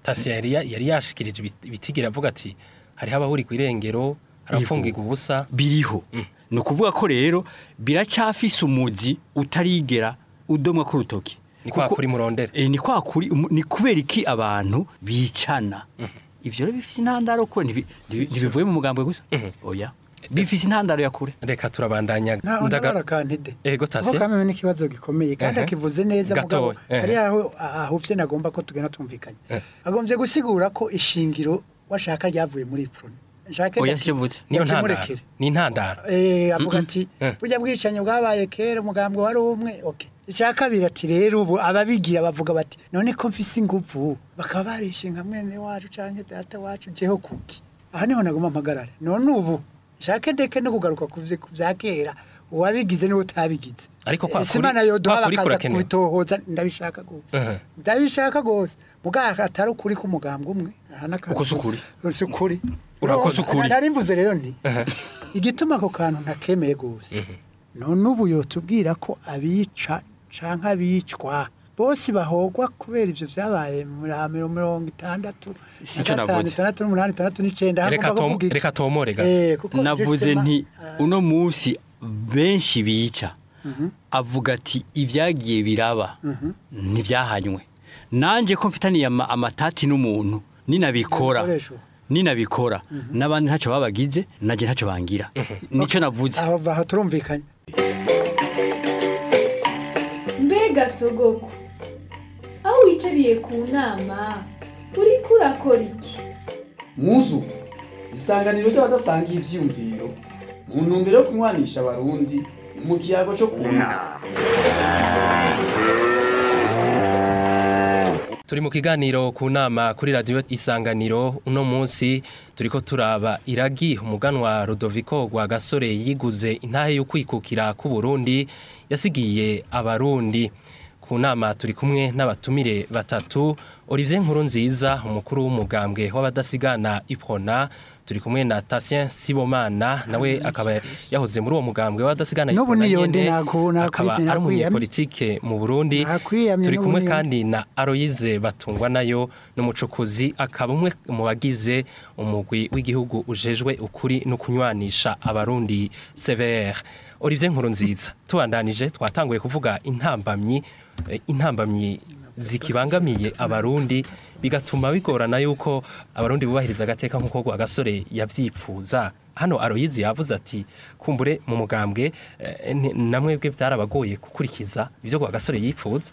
Tasia yari ya- yari yashikirije ibit- ibitigira avuga ati hariho abahuri ku irengero harapfungirwa ubusa biriho ni ukuvuga ko rero biracyafise umuzi utarigera udomwa ku rutoki ni kwa Kuko- kuri murondera Eh, ni kwa kuri umu- ni kubera iki abantu bicana ivyo rero bifise intandaro ko ntibi- ntibi- ntibivuye mu mugambwe gusa oya bifise intandaro ya kure reka turabandanya ntaho ndabara kantide Ego, kuko Tasia. kameme n'ikibazo gikomeye kandi Ehe. akivuze neza mugabo Gatoya, ehe. hari aho ahuvye nagomba ko tugenda tumvikanye Eh. agombye gusigura ko ishingiro washaka ryavuye muri prone nshake oya ndaki- sivutse niyo ntandaro ndakimurekere. ni intandaro Eh, avuga ati Eh. burya bwicanyi bwabaye kera umugambwe wari umwe okay icya kabiri ati rero ubu ababigira bavuga bati none ko mfise inguvu bakaba barishinga mwene wacu canke data wacu jeho kuki aha niho naguma mpagarare none ubu nshake ndeke no kugaruka ku vye- ku vya kera uwabigize niwe utabigize Ariko kwa Ese kuri- Imana yoduha kwa kuri bakaza kurakenewe. kubitohoza ndabishaka gose Mhm. ndabishaka gose muganga atari ukuri k'umugambwe umwe aha n'akantu- Uko si ukuri. si ukuri Urakoze ukuri. nari mvuze rero nti igituma ako kantu ntakemeye gose none ubu yotubwira ko abica canke abicwa bose bahogwa kubera ivyo vyabaye muri mirongo itandatu Si na ico gatanu navuze. itandatu n'umunani itandatu n'icenda Reka hagomba tom- kuvuga iki? reka tomore gato. Eh, kuko navuze justement, nti ah, uno munsi benshi bica avuga ati ibyagiye biraba ntibyahanywe nanjye ko mfitaniye ama- amatati n'umuntu ninabikora Ibikoresho. ninabikora n'abandi ntacyo babagize nanjye ntacyo bangira nicyo navuze aho aho turumvikanye mbega sogoko aho wicariye ku nama uriko urakora iki muzu isanganiro ry'abadasangiye ivyiyumviro mu ntumbero yo kunywanisha abarundi mu kiyago cyo kunama turi mu kiganiro ku nama kuri radiyo isanganiro uno munsi turiko turaba iragi umuganwa Rudoviko rwa gasore yiguze intahe yo kwikukira ku Burundi yasigiye abarundi ku nama turi kumwe n'abatumire batatu Olivier Nkurunziza umukuru w'umugambwe w'abadasigana iprona turi kumwe na Tatien Sibomana nawe akaba yahoze muri uwo mugambwe w'abadasigana N'ubu Iprona niyo nyene, ndi naku- nakwise- akaba ari nakwiyamye. umunyepolitike mu Burundi Nakwiyamye turi n'ubu kumwe niyo- kandi na Aloyize batungwa nayo n'umucukuzi akaba umwe mu bagize umugwi w'igihugu ujejwe ukuri no kunywanisha abarundi CVR Olivier Nkurunziza tubandanije twatanguye kuvuga intambamyi eh, intambamyi zikibangamiye abarundi bigatuma bigorana yuko abarundi bubahiriza agateka nk'uko rwa gasore yavyipfuza hano Aloyize yavuze ati kumbure mu mugambwe eh, ni- namwebwe byarabagoye gukurikiza ibyo rwa gasore yipfuza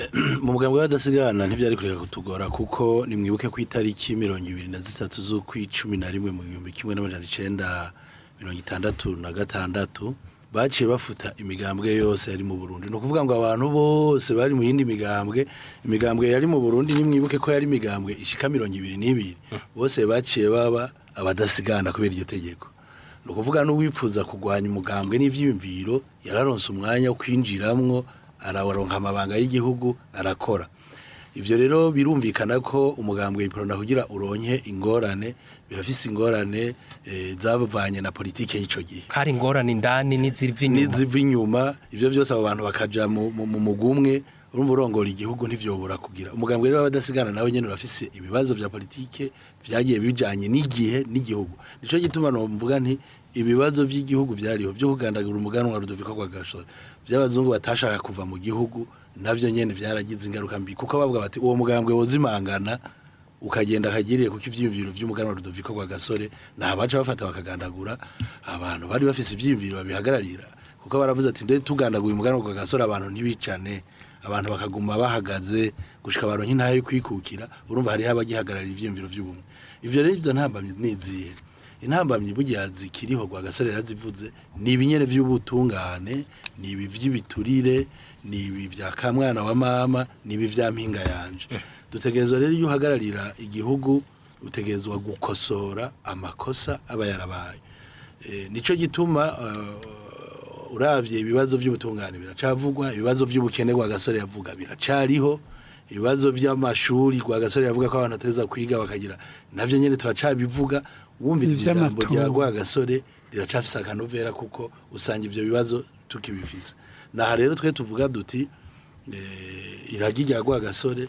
mu mugambwe w'abadasigana ntibyari kureka kutugora kuko nimwibuke ku itariki mirongo ibiri na zitatu z'ukwicumi na rimwe mu gihumbi kimwe n'amajana icenda mirongo itandatu na gatandatu baciye bafuta imigambwe yose yari mu Burundi ni ukuvuga ngo abantu bose bari mu yindi migambwe imigambwe yari mu Burundi nimwibuke ko yari imigambwe ishika mirongo ibiri n'ibiri bose baciye baba abadasigana kubera iryo tegeko ni ukuvuga n'uwipfuza kurwanya umugambwe n'ivyiyumviro yararonse umwanya wo kwinjiramwo araronka amabanga y'igihugu arakora ivyo rero birumvikana ko umugambwe iprona kugira uronke ingorane birafise ingorane eh, zavanye na politike y'ico gihe kari ingorane indani n'iziva inyuma niziva inyuma ivyo vyose abo bantu bakaja mu mu- mu mugumwe urumva urongora igihugu ntivyobora kugira umugambwe rero w'abadasigana nawe nyene urafise ibibazo vya politike vyagiye bijanye n'igihe n'igihugu nico gituma nomvuga nti ibibazo vy'igihugu vyariho vyo kugandagura umuganwa Rudoviko rwa Gasore vy'abazungu batashaka kuva mu gihugu navyo nyene vyaragize ingaruka mbi kuko bavuga bati uwo mugambwe wozimangana ukagenda akagiriye kuko ivyiyumviro vy'umuganwa Rudoviko rwa Gasore nta baca bafata bakagandagura abantu bari bafise ivyiyumviro babihagararira kuko baravuze ati nde tugandaguye umuganwa rwa Gasore abantu ntibicane abantu bakaguma bahagaze gushika abantu nk'intahe yo kwikukira urumva hari abagihagararira ivyiyumviro vy'ubumwe ivyo rero ivyo ntambamye nizihe intambamyi burya zikiriho rwa gasore yarazivuze ni ibinyere vy'ubutungane ni ibi vy'ibiturire ni ibi vya kamwana wa mama ni ibi vya mpinga yanje dutegerezwa rero iyo uhagararira igihugu utegerezwa gukosora amakosa aba yarabaye e, nico gituma uh, uravye ibibazo vy'ubutungane biracavugwa ibibazo vy'ubukene rwa gasore yavuga biracariho ibibazo vy'amashuri rwa gasore yavuga ko abantu bateza kwiga bakagira navyo nyene turacabivuga wumvise ijambo Ivy'amatongo. rya rwa gasore riracafise akanovera kuko usanga ivyo bibazo tukibifise naha rero twe tuvuga duti eh, iragi rya rwa gasore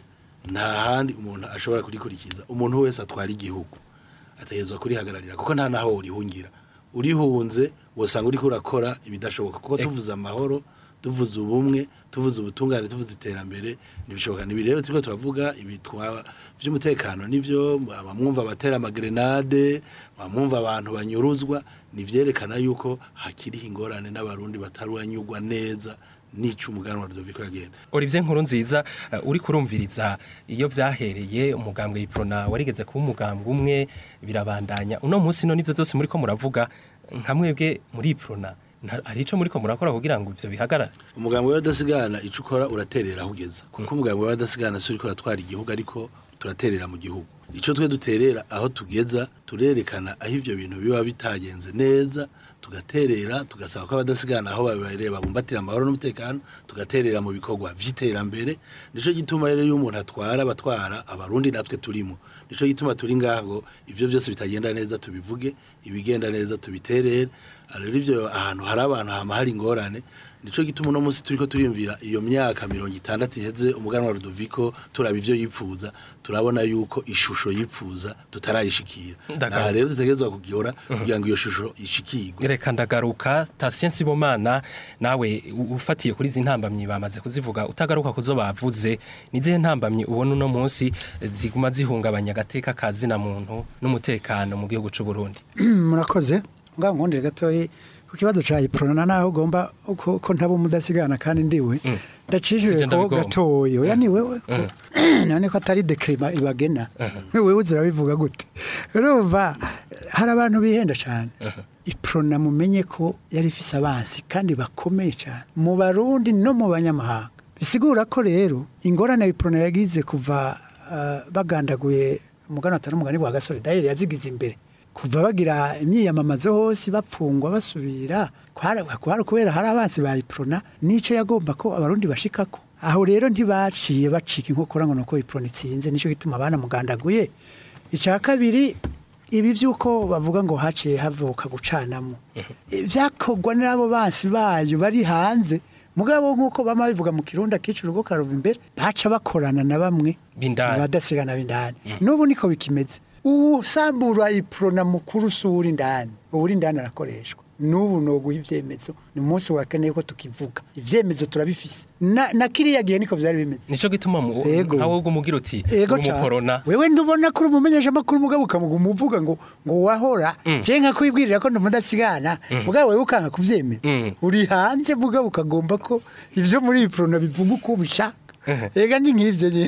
nta handi umuntu ashobora kurikurikiza umuntu wese atwara igihugu ategerezwa kurihagararira kuko nta naho urihungira urihunze wosanga uriko urakora ibidashoboka kuko tuvuze amahoro tuvuze ubumwe tuvuze ubutungane tuvuze iterambere ntibishoboka nibi rero turiko turavuga ibitwa vy'umutekano nivyo bamwumva abatera amagrenade bamwumva abantu banyuruzwa nivyerekana yuko hakiriho ingorane n'abarundi bataranyurwa neza n'ico umuganwa Rudoviko yagenda Olivier nkuru nziza uh, uri kurumviriza iyo vyahereye umugambwe iprona warigeze kuba umugambwe umwe birabandanya uno munsi no nivyo byose muri ko muravuga nka mwebwe muri iprona nta- hari ico muri ko murakora kugira ngo ivyo bihagarare umugambi w'abadasigana ico ukora uraterera aho ugeza kuko umugambi w'abadasigana si uriko uratwara igihugu ariko turaterera mu gihugu ico twe duterera aho tugeza turerekana aho ivyo bintu biba bitagenze neza tugaterera tugasaba ko abadasigana aho babereye babumbatira amahoro n'umutekano tugaterera mu bikorwa vy'iterambere nico gituma rero iyo umuntu atwara abatwara abarundi natwe turimo nico gituma turi ngaha ngo ivyo vyose bitagenda neza tubivuge ibigenda neza tubiterere rero ivyo ahantu hari abantu hama hari ingorane nico gituma uno munsi turiko turiyumvira iyo myaka mirongo itandatu iheze umuganwa Rudoviko turaba ivyo yipfuza turabona yuko ishusho yipfuza tutarayishikira Ndagaruka. aha rero dutegerezwa kugihora kugira ngo iyo shusho ishikirwe reka ndagaruka Tatien Sibomana nawe u- ufatiye kuri izi ntambamyi bamaze kuzivuga utagaruka kuzo bavuze nizihe ntambamyi ubona uno munsi ziguma zihungabanya agateka kazina muntu n'umutekano mu gihugu c'u Burundi murakoze ngaho nkundire gatoyi ku kibazo ca iprona naho ugomba ko ko ntabo mudasigana kandi ndiwe ndacishije Sije ko ndabigomba. gatoyi oya ni wewe none ko atari dekrima ibagena wewe uzirabivuga gute urumva hari abantu bihenda cyane iprona mumenye ko yari ifise abansi kandi bakomeye cyane mu barundi no mu banyamahanga bisigura ko rero ingorane iprona yagize kuva ah, bagandaguye umugani atari umugani wa gasore dayeri yazigize imbere kuva bagira imyiyamamazo hose bapfungwa basubira kwari kwari kubera hari abansi ba iprona nico yagomba ko abarundi bashikako aho rero ntibaciye bacika inkokora ngo nuko iprona itsinze nico gituma abana mugandaguye icya kabiri ibi by'uko bavuga ngo haciye havuka gucanamo byakorwa n'abo bansi bayo bari hanze mugabo nk'uko bama bivuga mu kirundi akica urugo karuba imbere baca bakorana na bamwe B'indani. abadasigana b'indani n'ubu niko bikimeze usambura iprona mukuru usura indani ubu uri indani arakoreshwa n'ubu noguha ivyemezo ni umunsi wa kane yuko tukivuga ivyemezo turabifise na, na kiriya gihe niko vyari bimeze nico gituma mu Ego. nkawe umugira uti ego uri ca umuporona wewe ndubona kuri umumenyesha makuru mugabo ukamuguma uvuga ngo ngo wahora je nka kwibwirira ko ndumudasigana mugabo wewe ukanga kuvyemera Mm. uri hanze mugabo ukagomba ko ivyo muri iprona bivuga uko ubishaka ega ni nk'ivyo nyine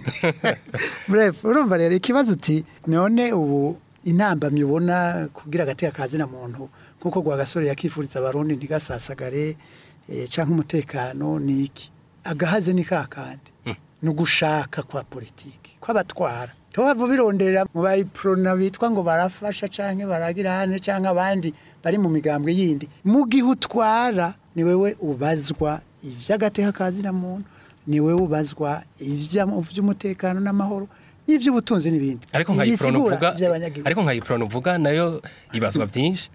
bref urumva rero ikibazo uti none ubu intambamyi ubona kugira agateka kazina muntu nkuko gwa gasore yakifuriza abarundi ntigasasagare eh, canke umutekano ni iki agahaze ni kakandi ni ugushaka kwa politiki kw'abatwara tuhava bironderera mu bayiprona bitwa ngo barafasha canke baragira hane canke abandi bari mu migambwe yindi mu gihe utwara ni wewe ubazwa ivy'agateka kazina muntu ni wewe ubazwa ivya- ivy'umutekano n'amahoro n'ivy'ubutunzi n'ibindi ariko nka iprona Ibisigura uvuga ivy'abanyagihugu. ariko nka iprona uvuga nayo ibazwa byinshi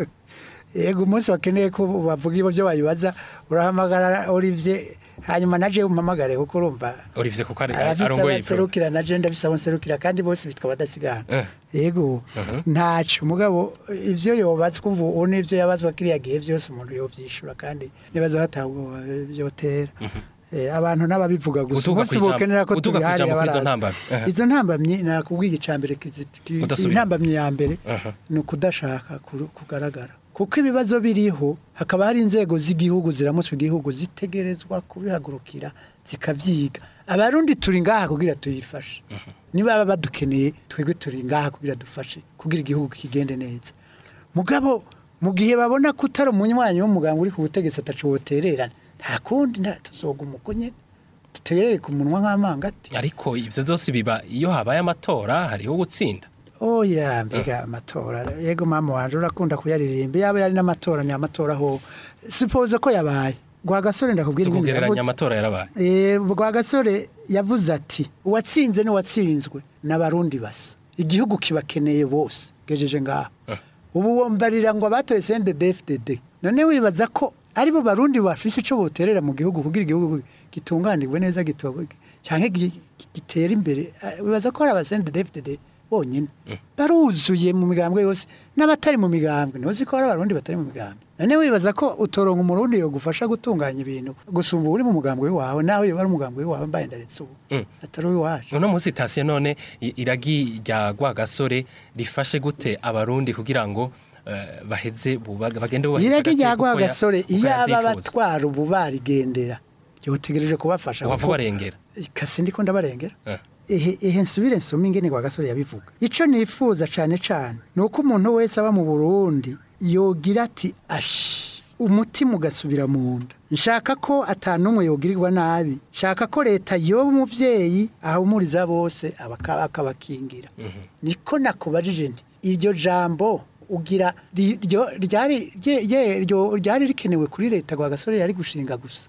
yego umunsi wakeneye ko bavuga ibyo byo bayibaza urahamagara Olivier hanyuma naje umpamagare kuko urumva Olivier kuko ari arafise arongoye iprona abaserukira naje ndafise abaserukira kandi bose bitwa badasigana Eh. yego ntaco mugabo ivyo yobazwa ubu ubu n'ivyo yabazwa kiriya gihe vyose umuntu yovyishura kandi nibaza hatawe vyotera Eh, abantu n'ababivuga gusa Uduga umunsi kw'ijambo- bokenera ko uduga tubiharira kw'ijambo kw'izo baraza ntambamyi. Aha. izo ntambamyi nakubwiye icambere Udasubira. intambamyi ya mbere Aha. ni ukudashaka kuru- kugaragara kuko ibibazo biriho hakaba hari inzego z'igihugu ziramutswe igihugu zitegerezwa kubihagurukira zikavyiga abarundi turi ngaha kugira tuyifashe niba baba badukeneye twebwe turi ngaha kugira dufashe kugira igihugu kigende neza mugabo mu gihe babona ko utari umunywanyi w'umuganga uri ku butegetsi ataco wotererana nta kundi nta tuzoguma uko nyene duterere ku munwa nk'amangati ariko ibyo byose biba iyo habaye amatora hariho gutsinda oya mbega amatora yego mama wanje urakunda kuyaririmba yaba yari n'amatora nyamatora ho suppose ko yabaye gwa gasore ndakubwira si ibindi ukugereranya yavuze. amatora yarabaye Eh, gwa gasore yavuze ati uwatsinze n'uwatsinzwe n'abarundi basa igihugu kibakeneye bose gejeje ngaho ubu wombarira ngo abatoye CNDD-FDD none wibaza ko aribo barundi bafise ico boterera mu gihugu kugira igihugu gitunganirwe neza gitowe canke gi- gitera imbere Eh, wibaza ko hari abasende DFDD bonyine baruzuye mu migambwe yose n'abatari mu migambwe ntuzi ko hari abarundi batari mu migambwe none wibaza ko utoronka umurundi yo gufasha gutunganya ibintu gusumba uri mu mugambwe wawe nawe yoba ari umugambwe wawe mbaye ndaretse ubu Mm. atari uwacu uno munsi tasiyo none i- iragi rya rwagasore rifashe gute abarundi kugira ngo eh, baheze buba- bagende bubahiriza irage rya agateka uko ya- rwagasore uko iyo aba yavyifuza. batwara ubu barigendera yotegereje kubafasha wava kuko- barengera kasi ndiko ndabarengera Eh. ehe ehe nsubire nsome ingene kwa gasore yabivuga ico nifuza cane cane nuko umuntu wese aba mu Burundi yogira ati ashi umutima ugasubira mu nda nshaka ko atanumwe yogirirwa nabi nshaka ko leta yoba umuvyeyi ahumuriza bose abaka- akabakingira niko nakubajije nti iryo jambo ugira ri- ryo- ryari rye- rye- ryo- ryari rikenewe kuri leta kwa gasore yari gushinga gusa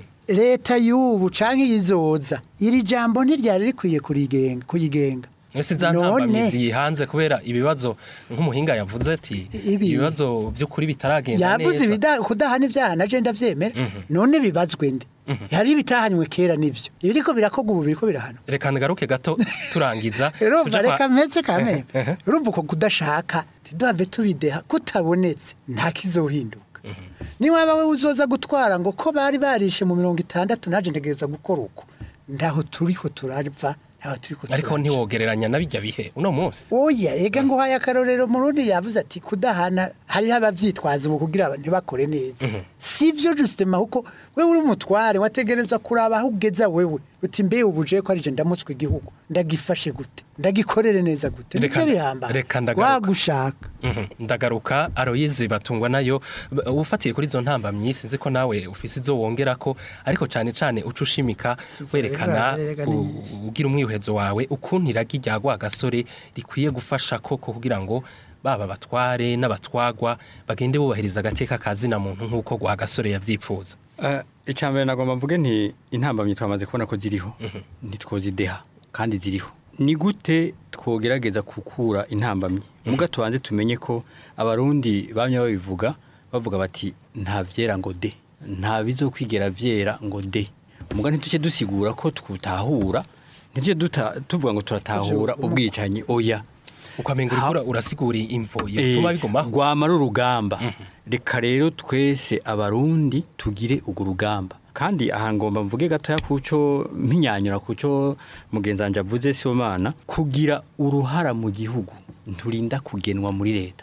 leta y'ubu canke yizoza iri jambo ntiryari rikwiye kurigenga kuyigenga Ese za None- ntambamizi hanze kubera ibibazo nk'umuhinga yavuze ati Ibi- ibibazo by'ukuri bitaragenda yavuze neza ibida- kudahana ibyaha naje ndavyemera none bibazwe nde hari ibitahanywe kera nivyo ibiriko birakorwa ubu biriko birahana reka ngaruke gato turangiza urumva tuja kwa- reka meze kameme urumva uko kudashaka ntiduhave tubideha kutabonetse nta kizohinduka niwaba we uzoza gutwara ngo ko bari barishe mu mirongo itandatu naje ntegereza gukora uko ndaho turiho turava ntaho turiko ariko turaja. ntiwogereranya na bijya bihe uno munsi oya ega ngo haye akarorero murundi yavuze ati kudahana hariho abavyitwaza ubu kugira aba- ntibakore neza sivyo justement kuko wewe uri umutware wategereza kuraba aho ugeza wewe uti mbe ubuje ko arije ndamutswe igihugu ndagifashe gute ndagikorere neza gute Reka- nivyo bihamba reka ndagaruka. wagushaka Mhm. ndagaruka aroyizi batungwa nayo B- ufatiye kuri izo ntambamyi sinzi ko nawe ufise izo wongerako ariko cyane cyane uca ushimika werekana rega u- nyinshi. ugira umwihezo wawe ukuntu iragi rya rwagasore rikwiye gufasha koko kugira ngo baba batware n'abatwagwa bagende bubahiriza agateka ka zina muntu nk'uko rwagasore yavyipfuza Eh, icya mbere nagomba mvuge nti intambamyi twamaze kubona ko ziriho ntitwozideha kandi ziriho ni gute twogerageza gukura intambamyi muga tubanze tumenye ko abarundi bamye babivuga bavuga bati nta vyera ngo de nta bizokwigera vyera ngo de muga ntituce dusigura ko twutahura ntituce duta- tuvuga ngo turatahura ubwicanyi oya ukamenga uriko ura- urasigura imvo yotuma bigumaho rwamara urugamba reka rero twese abarundi tugire urwo rugamba kandi aha ngomba mvuge gatoya kuco mpinyanyura kuco mugenzi wanje avuze Sibomana kugira uruhara mu gihugu nturinda kugenwa muri leta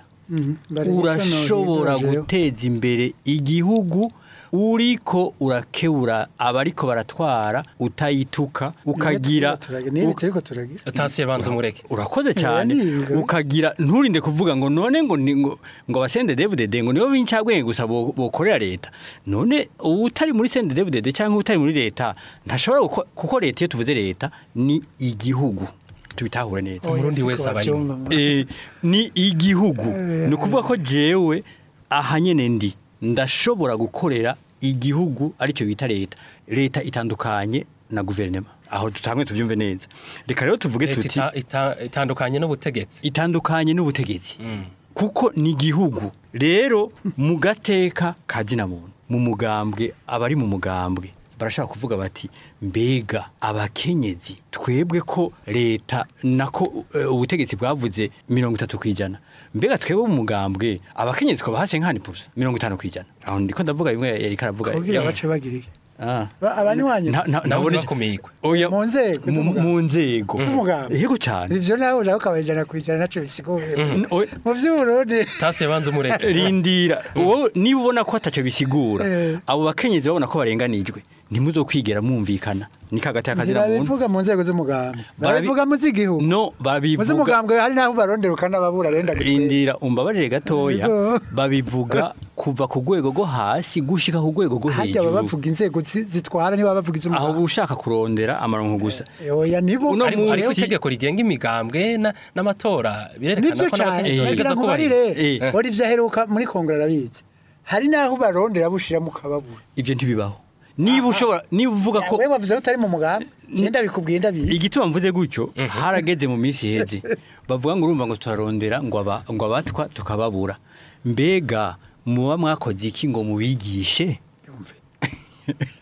urashobora guteza imbere igihugu uriko urakebura abariko baratwara utayituka ukagira nibi turiko turagira tasiye banza umureke urakoze cyane niga. ukagira nturinde kuvuga ngo none ngo ni- ngo ngo abasende devudede ngo nibo b'incabwenge gusa bo- bokorera leta none utari muri sende devudede cyangwa utari muri leta ntashobora guko- kuko leta iyo tuvuze leta ni igihugu tubitahure neza Umurundi wese aba arimo. abayimo Eh, ni igihugu ni ukuvuga ko jewe aha nyene ndi ndashobora gukorera igihugu aricyo bita leta leta itandukanye na guverinoma aho tutangwe tubyumve neza reka rero tuvuge leta tuti ita- ita- itandukanye n'ubutegetsi itandukanye n'ubutegetsi kuko ni igihugu rero mu gateka ka muntu mu mugambwe abari mu mugambwe barashaka kuvuga bati mbega abakenyezi twebwe ko leta nako eh, ubutegetsi bwavuze mirongo itatu ku ijana mbega twebwe mu mugambwe abakenyezi twaba hasi nkani pusa mirongo itanu ku ijana aho ndiko ndavuga bimwe yariko aravuga kugira bace bagira iki Ah. Ba- abanywanyi Na- na- nabo nabone- ntibakumigwe Oya, Mu nzego mu- z'umugambwe. mu nzego z'umugambwe yego cyane ivyo nawe uraho ukabajana kwijana naco bisiguye N- oya, mu vy'uburundi tasiye banza umureke rindira wowe niba ubona ko atacyo bisigura Eh. abo bakenyezi babona ko barenganijwe ntimuzokwigera mwumvikana ni kagati y'akazina muntu ntibabivuga mu nzego z'umugambwe Barabi- barabivuga mu z'igihugu no mu babivuga z'umugambwe hari n'aho barondera ukanababura renda gutwera rindira umbabarire gatoya Yego. babivuga kuva ku rwego rwo hasi gushika ku rwego rwo harya baba hejuru bavuga inzego zi- zitwara niba bavuga aho iz'umugambwe uba ushaka kurondera amaronko gusa oya nibo Uno ariko munsi- hariho itegeko rigenga imigambwe na- n'amatora birerekana nibyo ko cyane n'abakenyezi Eh. bagira bategereza ngo ko bari barire Eh. wari ivyo aheruka muri kongere arabizi hari n'aho barondera bushiramo ukababura ibyo ntibibaho niba ushobora niba uvuga ko wewe wavuze ko utari mu mugambi genda bikubwiye ndabizi igituma mvuze gutyo harageze mu minsi iheze bavuga ngo urumva ngo turarondera ngo aba- ngo abatwa tukababura mbega muba mwakoze iki ngo mubigishe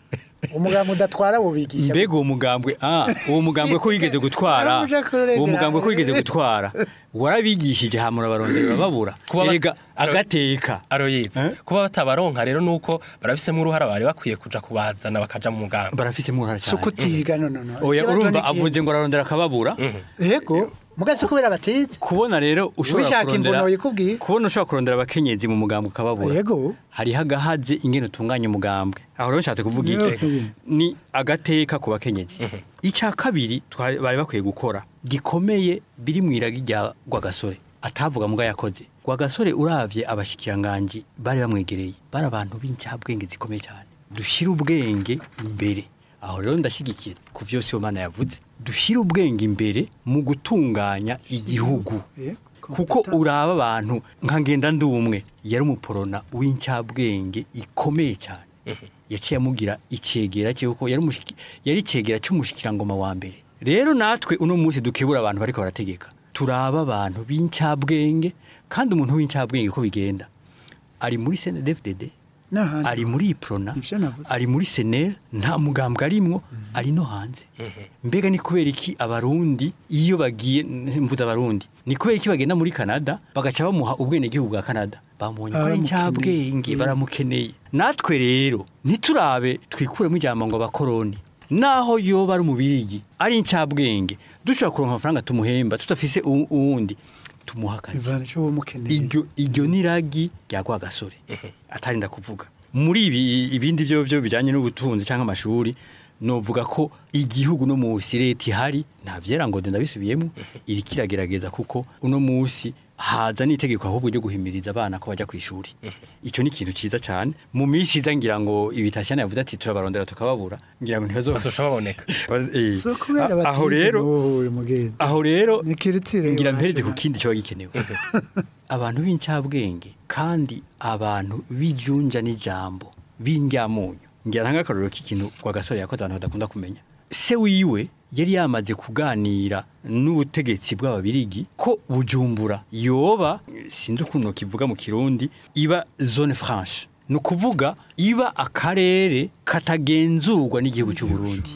umugambwe udatwara bubigisha mbega uwo mugambwe ah uwo mugambwe ko wigeze gutwara Aramuja kurengera uwo mugambwe ko hamwe. wigeze gutwara warabigishije hamura barondera babura Kuba ba- erega Aro- agateka aroyizi Eh? kuba batabaronka rero nuko barafisemo uruhara bari bakwiye kuja kubazana bakaja mu mugambi barafisemo uruhara si cyane ukutiga no no no oya Ikibazo urumva ni iki? avuze ngo ararondera akababura yego mugase kubera batize kubona rero ushobora Wishaka kurondera imvuno yikubwiye. kubona ushobora kurondera abakenyezi mu mugambwe ukababura yego hariho agahaze ingene utunganya umugambwe aho rero nshatse kuvuga iki Yego. ni agateka ku bakenyezi icya kabiri twari- bari bakwiye gukora gikomeye biri mu iragi rya rwagasore atavuga muga yakoze rwagasore uravye abashikiranganji bari bamwegereye bari abantu b'incabwenge zikomeye cyane dushyire ubwenge imbere aho rero ndashyigikiye ku vyose iyo mana yavuze dushyire ubwenge imbere mu gutunganya igihugu Yego. kuko uraba abantu nka ngenda ndumwe yari umuporona w'incabwenge ikomeye cyane yaciye amugira icegera cye kuko yari umushiki- yari icegera cy'umushikirangoma wa mbere rero natwe uno munsi dukebura abantu bariko barategeka turaba abantu b'incabwenge kandi umuntu w'incabwenge ko bigenda ari muri CNDD-FDD n'ahandi ari muri iprona Ivyo navuze. ari muri senel nta mugambwe arimwo ari no hanze mbega ni kubera iki abarundi iyo bagiye mvuze abarundi ni kubera iki bagenda muri canada bagaca bamuha ubwenegihugu bwa canada bamubonye ko ari Baramukeneye. incabwenge baramukeneye natwe rero ntiturabe twikuremo ijambo ngo abakoroni naho yoba ari umubirigi ari incabwenge dushobora kuronka amafaranga tumuhemba tudafise u- uwundi tumuha akazi ivana cyo mukeneye iryo iryo ni ragi rya rwagasore atarinda kuvuga muri ibi ibindi byo byo bijyanye n'ubutunzi cyangwa amashuri novuga ko igihugu no munsi leta ihari nta vyera ngo ndabisubiyemo iri kiragerageza kuko uno munsi haza n'itegeko ahubwo ryo guhimiriza abana ko bajya ku ishuri icyo ni ikintu cyiza cyane mu minsi iza ngira ngo ibitashyana yavuze ati turabarondera tukababura ngira ngo ntibazo bazosha baboneka Eh, so kubera a- aho batize rero wowe mugenzi aho rero Ni kiritire ngira iwacu mpereze ku nawe. kindi kiba gikenewe abantu b'incabwenge kandi abantu bijunja n'ijambo b'injyamunyu ngira ntanga akarorero k'ikintu rwagasore yakoze abantu badakunda kumenya se wiwe yari yamaze kuganira n'ubutegetsi bw'ababirigi ko bujumbura yoba sinzi ukuntu kivuga mu kirundi iba zone franche ni ukuvuga iba akarere katagenzurwa n'igihugu cy'u Burundi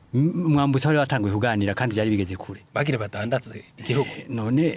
M- mwambutsa bari batanguye kuganira kandi byari bigeze kure bagire badandaze igihugu none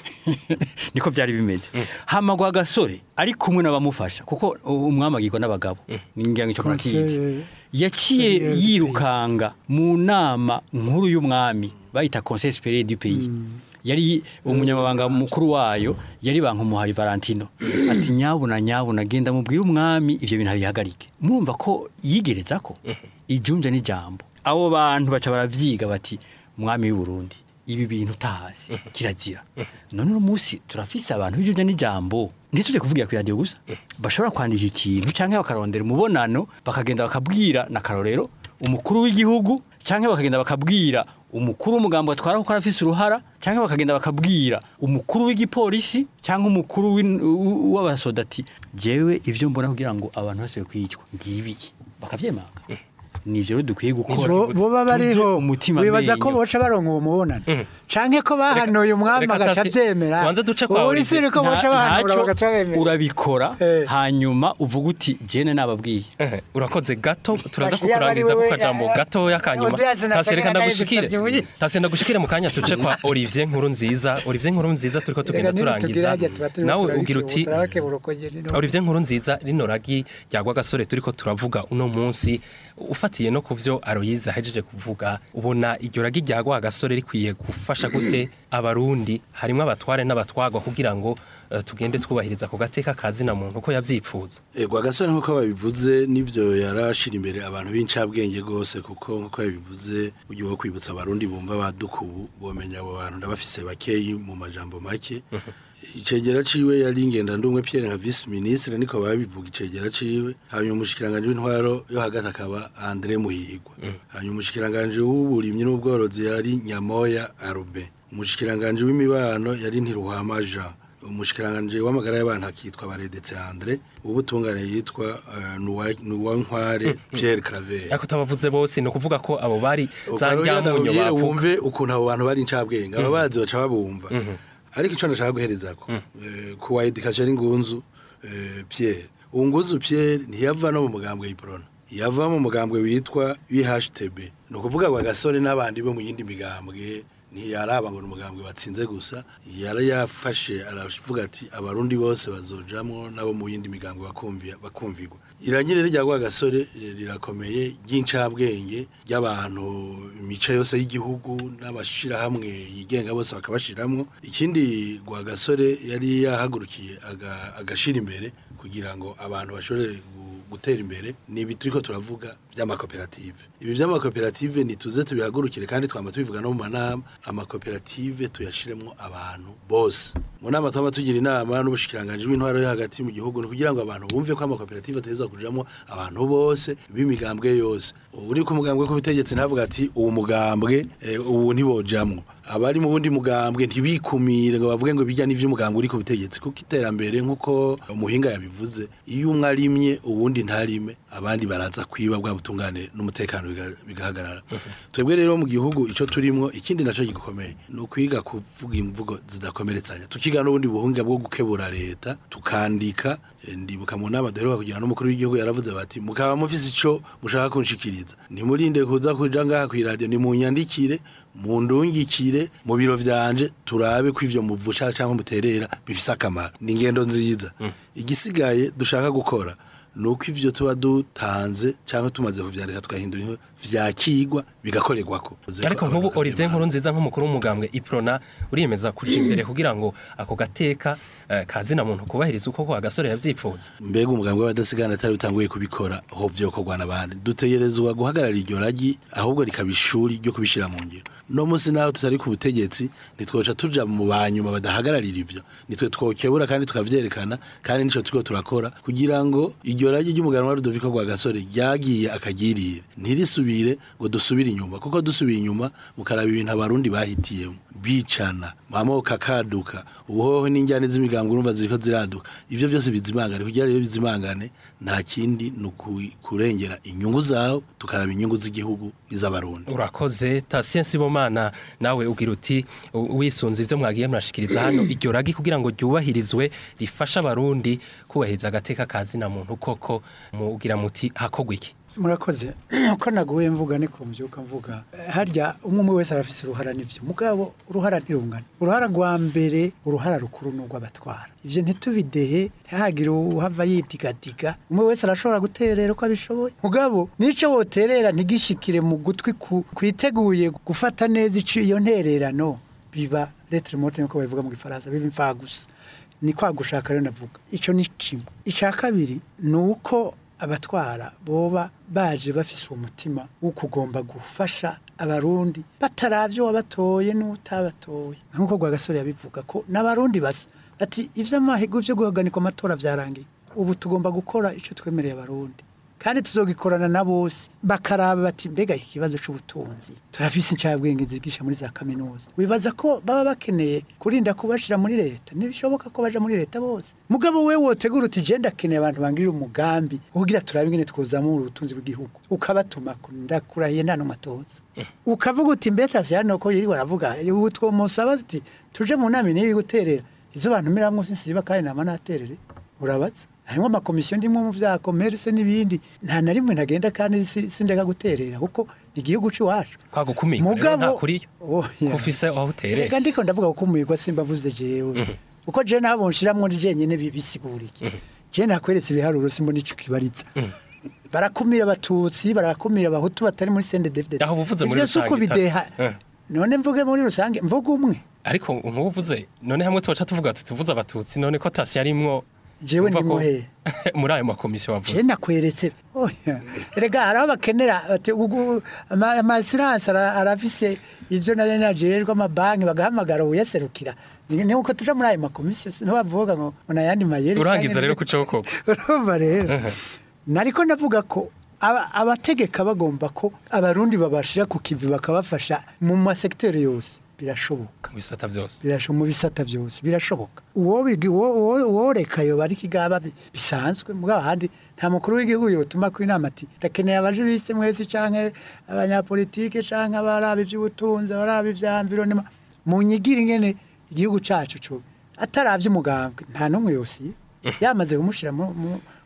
niko byari bimeze hamagwa agasore ari kumwe n'abamufasha kuko umwami agirwa n'abagabo ningira ngo icyo murakizi Conseil- yaciye supérieur du yirukanga mu nama nkuru y'umwami bayita conseil supérieur du pays yari umunyamabanga mukuru wayo yari bankumuhari Valentino ati nyabuna nyabuna genda mubwire umwami ivyo bintu bihagarike murumva ko yigereza ko ijunja n'ijambo abo bantu baca baravyiga bati mwami w'u Burundi ibi bintu utazi kirazira none uno munsi turafise abantu b'ijunja n'ijambo ntitujye kuvugira ku radio gusa bashobora kwandika ikintu canke bakarondera umubonano bakagenda bakabwira na karorero umukuru w'igihugu canke bakagenda bakabwira umukuru w'umugambo atwara kuko arafise uruhara canke bakagenda bakabwira umukuru w'igipolisi canke umukuru w'in- w- w'abasoda ati jewe ivyo mbona kugira ngo abantu bose kwicwa ngibi bakavyemanga nivyo rero dukwiye gukora Bo- boba bariho Tuje umutima wibaza ko menyo. boca baronka uwo mubonano canke ko bahanuye umwami reka agaca tasi- avyemera tubanze duce kwa Ubu Olivier. siri ko boca Nta- bahanura ntaco bagaca bemera urabikora Eh. hanyuma uvuga uti jene nababwiye Ehe, urakoze gato turaza Bashiya bari kukurangiza ku wewe, kajambo eh, gatoya kanyuma Odias na tasi reka Kagame ndagushikire yagusavye ubuyi. tasi ndagushikire mu kanya tuce kwa Olivier nkuru nziza Olivier nkuru nziza turiko tugenda turangiza nawe ugira uti Olivier nkuru nziza rino ragi ryagwa gasore turiko turavuga uno munsi ufatiye no kuvyo Aloyize ahejeje kuvuga ubona iryo ragi ryagwa gasore rikwiye gufasha gute abarundi harimo abatware n'abatwagwa kugira ngo eh, tugende twubahiriza ku gateka kazina muntu uko yavyipfuza Ego agasore nk'uko babivuze n'ibyo yarashira imbere abantu b'incabwenge rwose kuko nk'uko yabivuze ugiye wo kwibutsa abarundi bumva badukubu bomenya abo bantu ndabafise bakeyi mu majambo make icegera ciwe yari ingenda ndumwe Pierre nka vice ministre niko babivuga icegera ciwe hanyuma umushikiranganje w'intwaro yo hagati akaba André Muhigwa hanyuma umushikiranganje w'uburimyi n'ubworozi yari Nyamoya Arube umushikiranganje w'imibano yari Ntiruhama Jean umushikiranganje w'amagara y'abantu akitwa baredetse Andre ubutungane yitwa uh, Nuwa Nuwa Nkware Pierre Claver ariko utabavuze bose ni ukuvuga ko abo bari za Ukaruya njyamunyo ndabwire bavuga wumve ukuntu abo bantu bari incabwenge ababazi baca babumva ariko ico nashaka guherezako eh, kuwa education y'ingunzu eh, Pierre unguzu Pierre ntiyava no mu mugambwe y'iprona yava mu mugambwe witwa UHTB ni ukuvuga ngo agasore n'abandi bo mu yindi migambwe ntiyaraba ngo ni umugambwe watsinze gusa yari yafashe aravuga ati abarundi bose bazojamwo nabo mu yindi migambwe bakumvira bakumvirwa irangire rya gwa gasore eh, rirakomeye ry'incabwenge ry'abantu imico yose y'igihugu n'abashirahamwe yigenga bose bakabashiramwo ikindi gwa gasore yari yahagurukiye aga- agashira imbere kugira ngo abantu bashobore gu- gutera imbere ni ibi turiko turavuga by'amakoperative ibi by'amakoperative nituze tubihagurukire kandi twama tubivuga no mu manama amakoperative tuyashiremwo abantu bose mu nama twama tugira inama n'ubushikiranganje bw'intwaro yo hagati mu gihugu ni kugira ngo abantu bumve ko amakoperative ateza kujamwo abantu bose b'imigambwe yose uri ku mugambwe ko bitegetse ntavuga ati uwo mugambwe eh, ubu ntibojamwo abari mu bundi mugambwe ntibikumire ngo bavuge ngo bijya n'ivy'umugambwe uri ku butegetsi kuko iterambere nk'uko umuhinga yabivuze iyo umwe arimye uwundi ntarime abandi baraza kwiba bwa butungane n'umutekano biga- bigahagarara twebwe rero mu gihugu ico turimwo ikindi naco gikomeye ni ukwiga kuvuga imvugo zidakomeretsanya tukiga n'ubundi buhunga bwo gukebura leta tukandika eh, ndibuka mu nama duheruka kugira n'umukuru w'igihugu yaravuze bati mukaba mufise ico mushaka kunshikiriza ntimurinde kuza kuja ngaha kw'iradiyo nimunyandikire mundungikire mu biro vyanje turabe ko ivyo muvusha canke muterera bifise akamaro ni ingendo nziza igisigaye dushaka gukora nuko ivyo tuba dutanze canke tumaze kuvyandika tukahindura inkuru vyakigwa bigakorerwako ariko nk'ubu Olivier nkuru nziza nk'umukuru w'umugambwe iprona uriyemeza kuja imbere kugira ngo ako gateka eh, kazina muntu kubahiriza uko kwa gasore yavyipfuza mbega umugambwe w'abadasigana atari utanguye kubikora aho vyokorwa n'abandi dutegerezwa guhagarara iryo ragi ahubwo rikaba ishuri ryo kubishira mu ngiro no munsi naho tutari ku butegetsi nitwoca tuja mu banyuma badahagararira ivyo nitwe twokebura kandi tukavyerekana kandi nico turiko turakora kugira ngo iryo ragi ry'umuganwa Rudoviko rwa gasore ryagiye akagirire ntirisubire ngo dusubire inyuma kuko dusubiye inyuma mukaraba ibintu abarundi bahitiyemo bicana amoko akaduka ubuhoho n'injyane z'imigambi urumva ziriko ziraduka ivyo vyose bizimangane kugira rero bizimangane nta kindi ni uku- kurengera inyungu zawe tukaraba inyungu z'igihugu n'iz'abarundi urakoze Tatien Sibomana nawe ugira uti u- wisunze ivyo mwagiye murashikiriza hano iryo ragi kugira ngo ryubahirizwe rifasha abarundi kubahiriza agateka kazina muntu koko mugira muti hakogwa iki murakoze uko naguye mvuga niko mbyuka mvuga harya umwe umwe wese arafise uruhara n'ibyo mugabo uruhara ntirungana uruhara rwa mbere uruhara rukuru ni urw'abatwara ibyo ntitubidehe ntihagire uhava yidigadiga umwe wese arashobora guterera uko abishoboye mugabo n'icyo woterera ntigishikire mu gutwi ku- kwiteguye gufata neza ico iyo ntererano biba letre morte nkuko babivuga mu gifaransa biba imfagusa ni kwa gushaka rero navuga icyo ni kimwe icya kabiri ni uko abatwara boba baje bafise uwo mutima wo kugomba gufasha abarundi bataravye wabatoye n'utabatoye nk'uko Rwagasore yabivuga ko n'abarundi basa ati ivy'amahigo vyo guhagarika amatora vyarangiye ubu tugomba gukora ico twemereye abarundi kandi tuzogikorana na bose bakaraba bati mbega iki kibazo c'ubutunzi turafise incabwenge zigisha muri za kaminuza wibaza ko baba bakeneye kurinda kubashira muri leta ntibishoboka ko baja muri leta bose mugabo we wotegura uti je ndakeneye abantu bangirira umugambi kugira turabe ingene twozamura ubutunzi bw'igihugu ukabatuma ndakurahiye nta n'umatoza ukavuga uti mbetasi hano ko yiri waravuga ubu twomusaba tuti tuje mu nama nibi guterera izo bantu miramwo sinsiba kandi nama naterere urabaza harimo amakomisiyo ndimwe mu vya commerce n'ibindi nta na rimwe ntagenda kandi si- sindeka guterera kuko ni igihugu c'iwacu kwa gukumira rero nta kuriyo Oya. kufise aho uterera Reka ndiko ndavuga gukumirwa simbavuze jewe uko je nabo nshiramwo ndi jenyene bibisigurike je nakweretse ibiharuro simbo nico kibaritsa barakumira abatutsi barakumira abahutu batari muri sende david Aho uvuze muri ivyo si uko rusange, bideha Eh. none mvuge muri rusange mvuge umwe ariko nkuvuze none hamwe twaca tuvuga tutuvuze abatutsi none ko tasi yarimwo Jewe umva ndimwo ko- hehe? muri ayo makomisiyo je wavuze nakweretse oya erega haraho bakenera bati ugu- ama- amasiranse ara- arafise ivyo nari najererwa amabanki bagahamagara uyaserukira ni ni uko tuja muri ayo makomisiyo ntibavuga ngo ngo nayandi mayeri urangiza canke rero ni- kuco koko urumva rero nariko ndavuga ko aba- abategeka bagomba ko abarundi babashira ku kivi bakabafasha mu masekiteri yose birashoboka mu bisata vyose birasho mu bisata byose birashoboka uwo bigi- uwo- uwo- uworeka yo bari kigaba bi- bisanzwe mugabo handi nta mukuru w'igihugu yotuma ku inama ati ndakeneye abajuriste mwese canke abanyapolitike canke abarabi ivy'ubutunzi abarabi ivya environnement mu nyigire ingene igihugu cacu co ataravye umugambwe nta n'umwe yosiye yamaze kumushira mu- mu-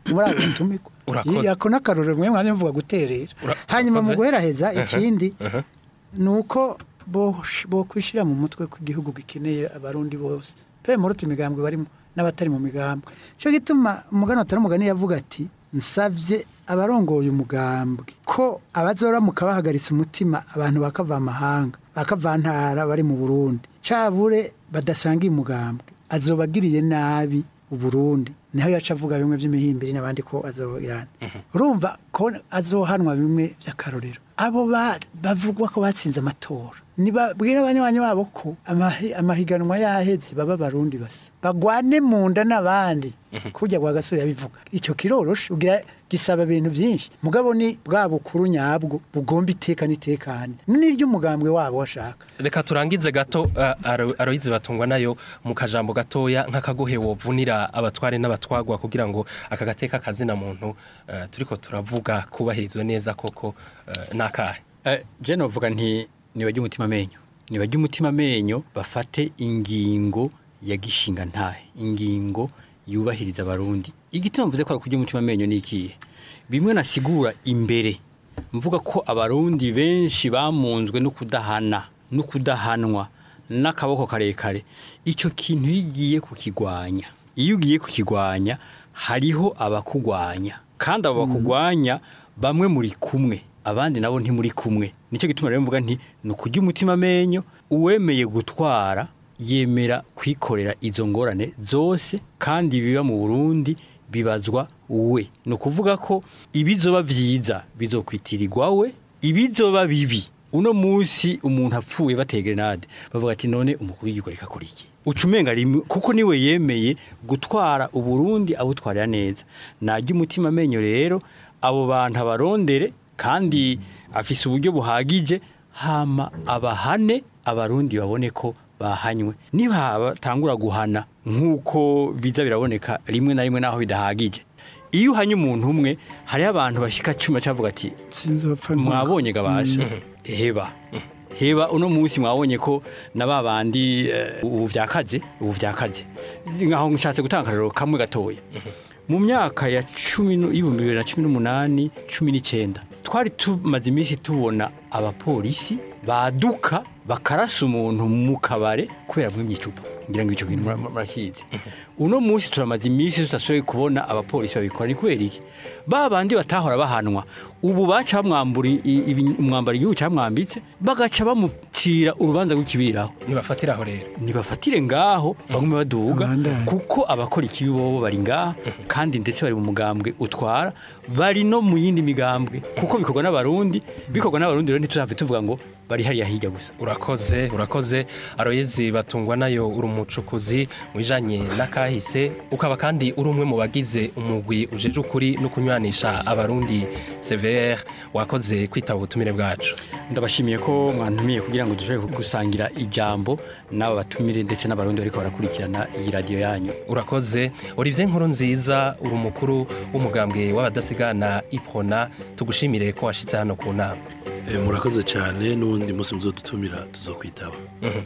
muri abo batumirwa Urakoze. ako n'akarorero mwe mwanya mvuga guterera Ura- hanyuma mu urakoze. guheraheza ikindi aha. ni uko bosh- bokwishyira mu mutwe ko igihugu gikeneye abarundi bose pe muruta imigambwe barimo n'abatari mu migambwe cyo gituma umugani watari umugani yavuga ati nsabye abarongoye umugambwe ko abazoramuka bahagaritse umutima abantu bakava amahanga bakavantara bari mu burundi cabure badasanga umugambwe azobagiriye nabi uburundi niho yaca avuga bimwe by'imihimbiri n'abandi ko azoirana urumva ko azohanwa bimwe by'akarorero abo ba- bavugwa ko batsinze amatora nibabwira abanywanyi babo ko amahi- amahiganwa yaheze baba barundi basa bagwane mu nda n'abandi kujya kwa gasore yabivuga icyo kiroroshe ugira gisaba ibintu byinshi mugabo ni bwa bukuru nyabwo bugomba iteka n'itekane n'iry'umugambwe wabo washaka reka turangize gato uh, aro- aroyizi batungwa nayo mu kajambo gatoya nk'akagohe wovunira abatware n'abatwagwa kugira ngo aka gateka kazina muntu uh, turiko turavuga kubahirizwe neza koko uh, nakahe Eh, je novuga nti nibajya umutima amenyo nibajya umutima amenyo bafate ingingo ya gishinga ntahe ingingo yubahiriza abarundi igituma mvuze ko ari kujya umutima amenyo ni ikihe bimwe nasigura imbere mvuga ko abarundi benshi bamunzwe no kudahana no kudahanwa n'akaboko karekare icyo kintu iyo ugiye kukigwanya iyo ugiye kukigwanya hariho abakugwanya kandi abo bakugwanya bamwe muri kumwe abandi nabo ntimuri kumwe nicyo gituma rero mvuga nti ni ukujya umutima amenyo uwemeye gutwara yemera kwikorera izo ngorane zose kandi biba mu burundi bibazwa we ni ukuvuga ko ibizoba byiza bizokwitirirwa we ibizoba bibi uno munsi umuntu apfuye bateye grenade bavuga ati none umukuru w'igihugu reka akora iki uca umenga rimwe kuko niwe yemeye gutwara uburundi abutwarira neza najya umutima amenyo rero abo bantu abarondere kandi afise uburyo buhagije hama abahane abarundi babone ko bahanywe niba batangura guhana nk'uko biza biraboneka rimwe na rimwe naho bidahagije iyo uhanye umuntu umwe hariho abantu bashika cuma cavuga ati sinzopfa mwabonye gabasha heba heba uno munsi mwabonye ko na babandi eh, ubu vyakaze ubu vyakaze nkaho nshatse gutanga akarero kamwe gatoya mu myaka ya cumi nu- y'ibihumbi bibiri na cumi n'umunani cumi n'icyenda twari tumaze iminsi tubona abapolisi baduka bakarasa umuntu mu kabare kubera mwimye icupa ngira ngo icyo kintu mura- murakizi uno munsi turamaze iminsi tudashoboye kubona abapolisi babikora ni kubera iki ba bandi batahora bahanwa ubu baca bamwambura i- ibi- umwambaro igihugu cyamwambitse bagaca bamucira urubanza rw'ikibiraho nibafatiraho rero nibafatire ngaho bagume baduga Abandanye. kuko abakora ikibi bobo bari ngaha kandi ndetse bari mu mugambwe utwara bari no mu yindi migambwe kuko bikorwa n'abarundi bikorwa n'abarundi rero ntituzave tuvuga ngo bari hariya hirya gusa urakoze urakoze aroyezi batungwa nayo uri umucukuzi mu bijanye n'akahise ukaba kandi uri umwe mu bagize umugwi ujeje ukuri no kunywanisha abarundi CVR wakoze kwitaba ubutumire bwacu ndabashimiye ko mwantumiye kugira ngo dushobore gusangira ijambo n'aba batumire ndetse n'abarundi bariko barakurikirana iyi radiyo yanyu urakoze Olivier nkuru nziza uri umukuru w'umugambwe w'abadasigana iprona tugushimire ko washitse hano ku nama Eh, murakoze cyane n'ubundi munsi muzodutumira tuzokwitaba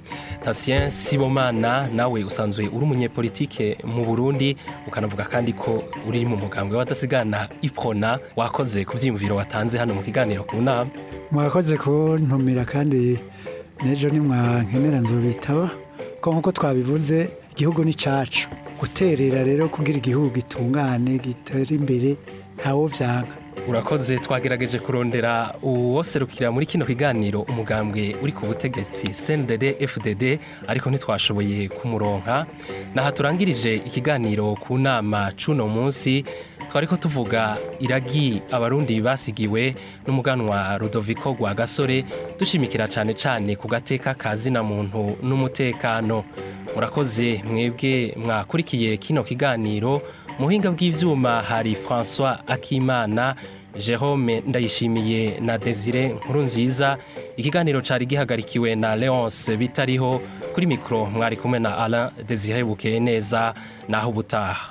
Tatien Sibomana nawe usanzwe uri umunyepolitike mu Burundi ukanavuga kandi ko uri mu mugambwe w'abadasigana iprona wakoze ku byiyumviro watanze hano mu kiganiro ku nama mwakoze kuntumira kandi n'ejo nimwankenera nzobitaba ko nk'uko twabivuze igihugu ni cyacu guterera rero kugira igihugu gitungane gitere imbere ntawo byanga urakoze twagerageje kurondera uwoserukira muri kino kiganiro umugambwe uri ku butegetsi CNDD FDD ariko ntitwashoboye kumuronka naha turangirije ikiganiro ku nama cuno munsi twariko tuvuga iragi abarundi basigiwe n'umuganwa Rudoviko rwa gasore dushimikira cyane cyane ku gateka kazina muntu n'umutekano murakoze mwebwe mwakurikiye kino kiganiro muhinga bw'ivyuma hari François Akimana Jerome Ndayishimiye na Desire Nkuru nziza ikiganiro cari gihagarikiwe na Leonce bitariho kuri mikro mwari kumwe na Alain Desire Bukeye neza naho ubutaha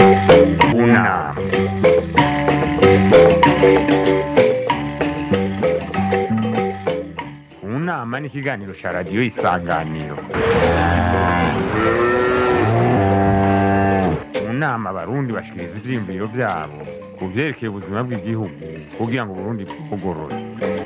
Una. Unama ni ikiganiro cya radiyo isanganiro mu nama abarundi bashikiriza ivyiyumviro vyabo ku vyerekeye ubuzima bw'igihugu kugira ngo uburundi bugorore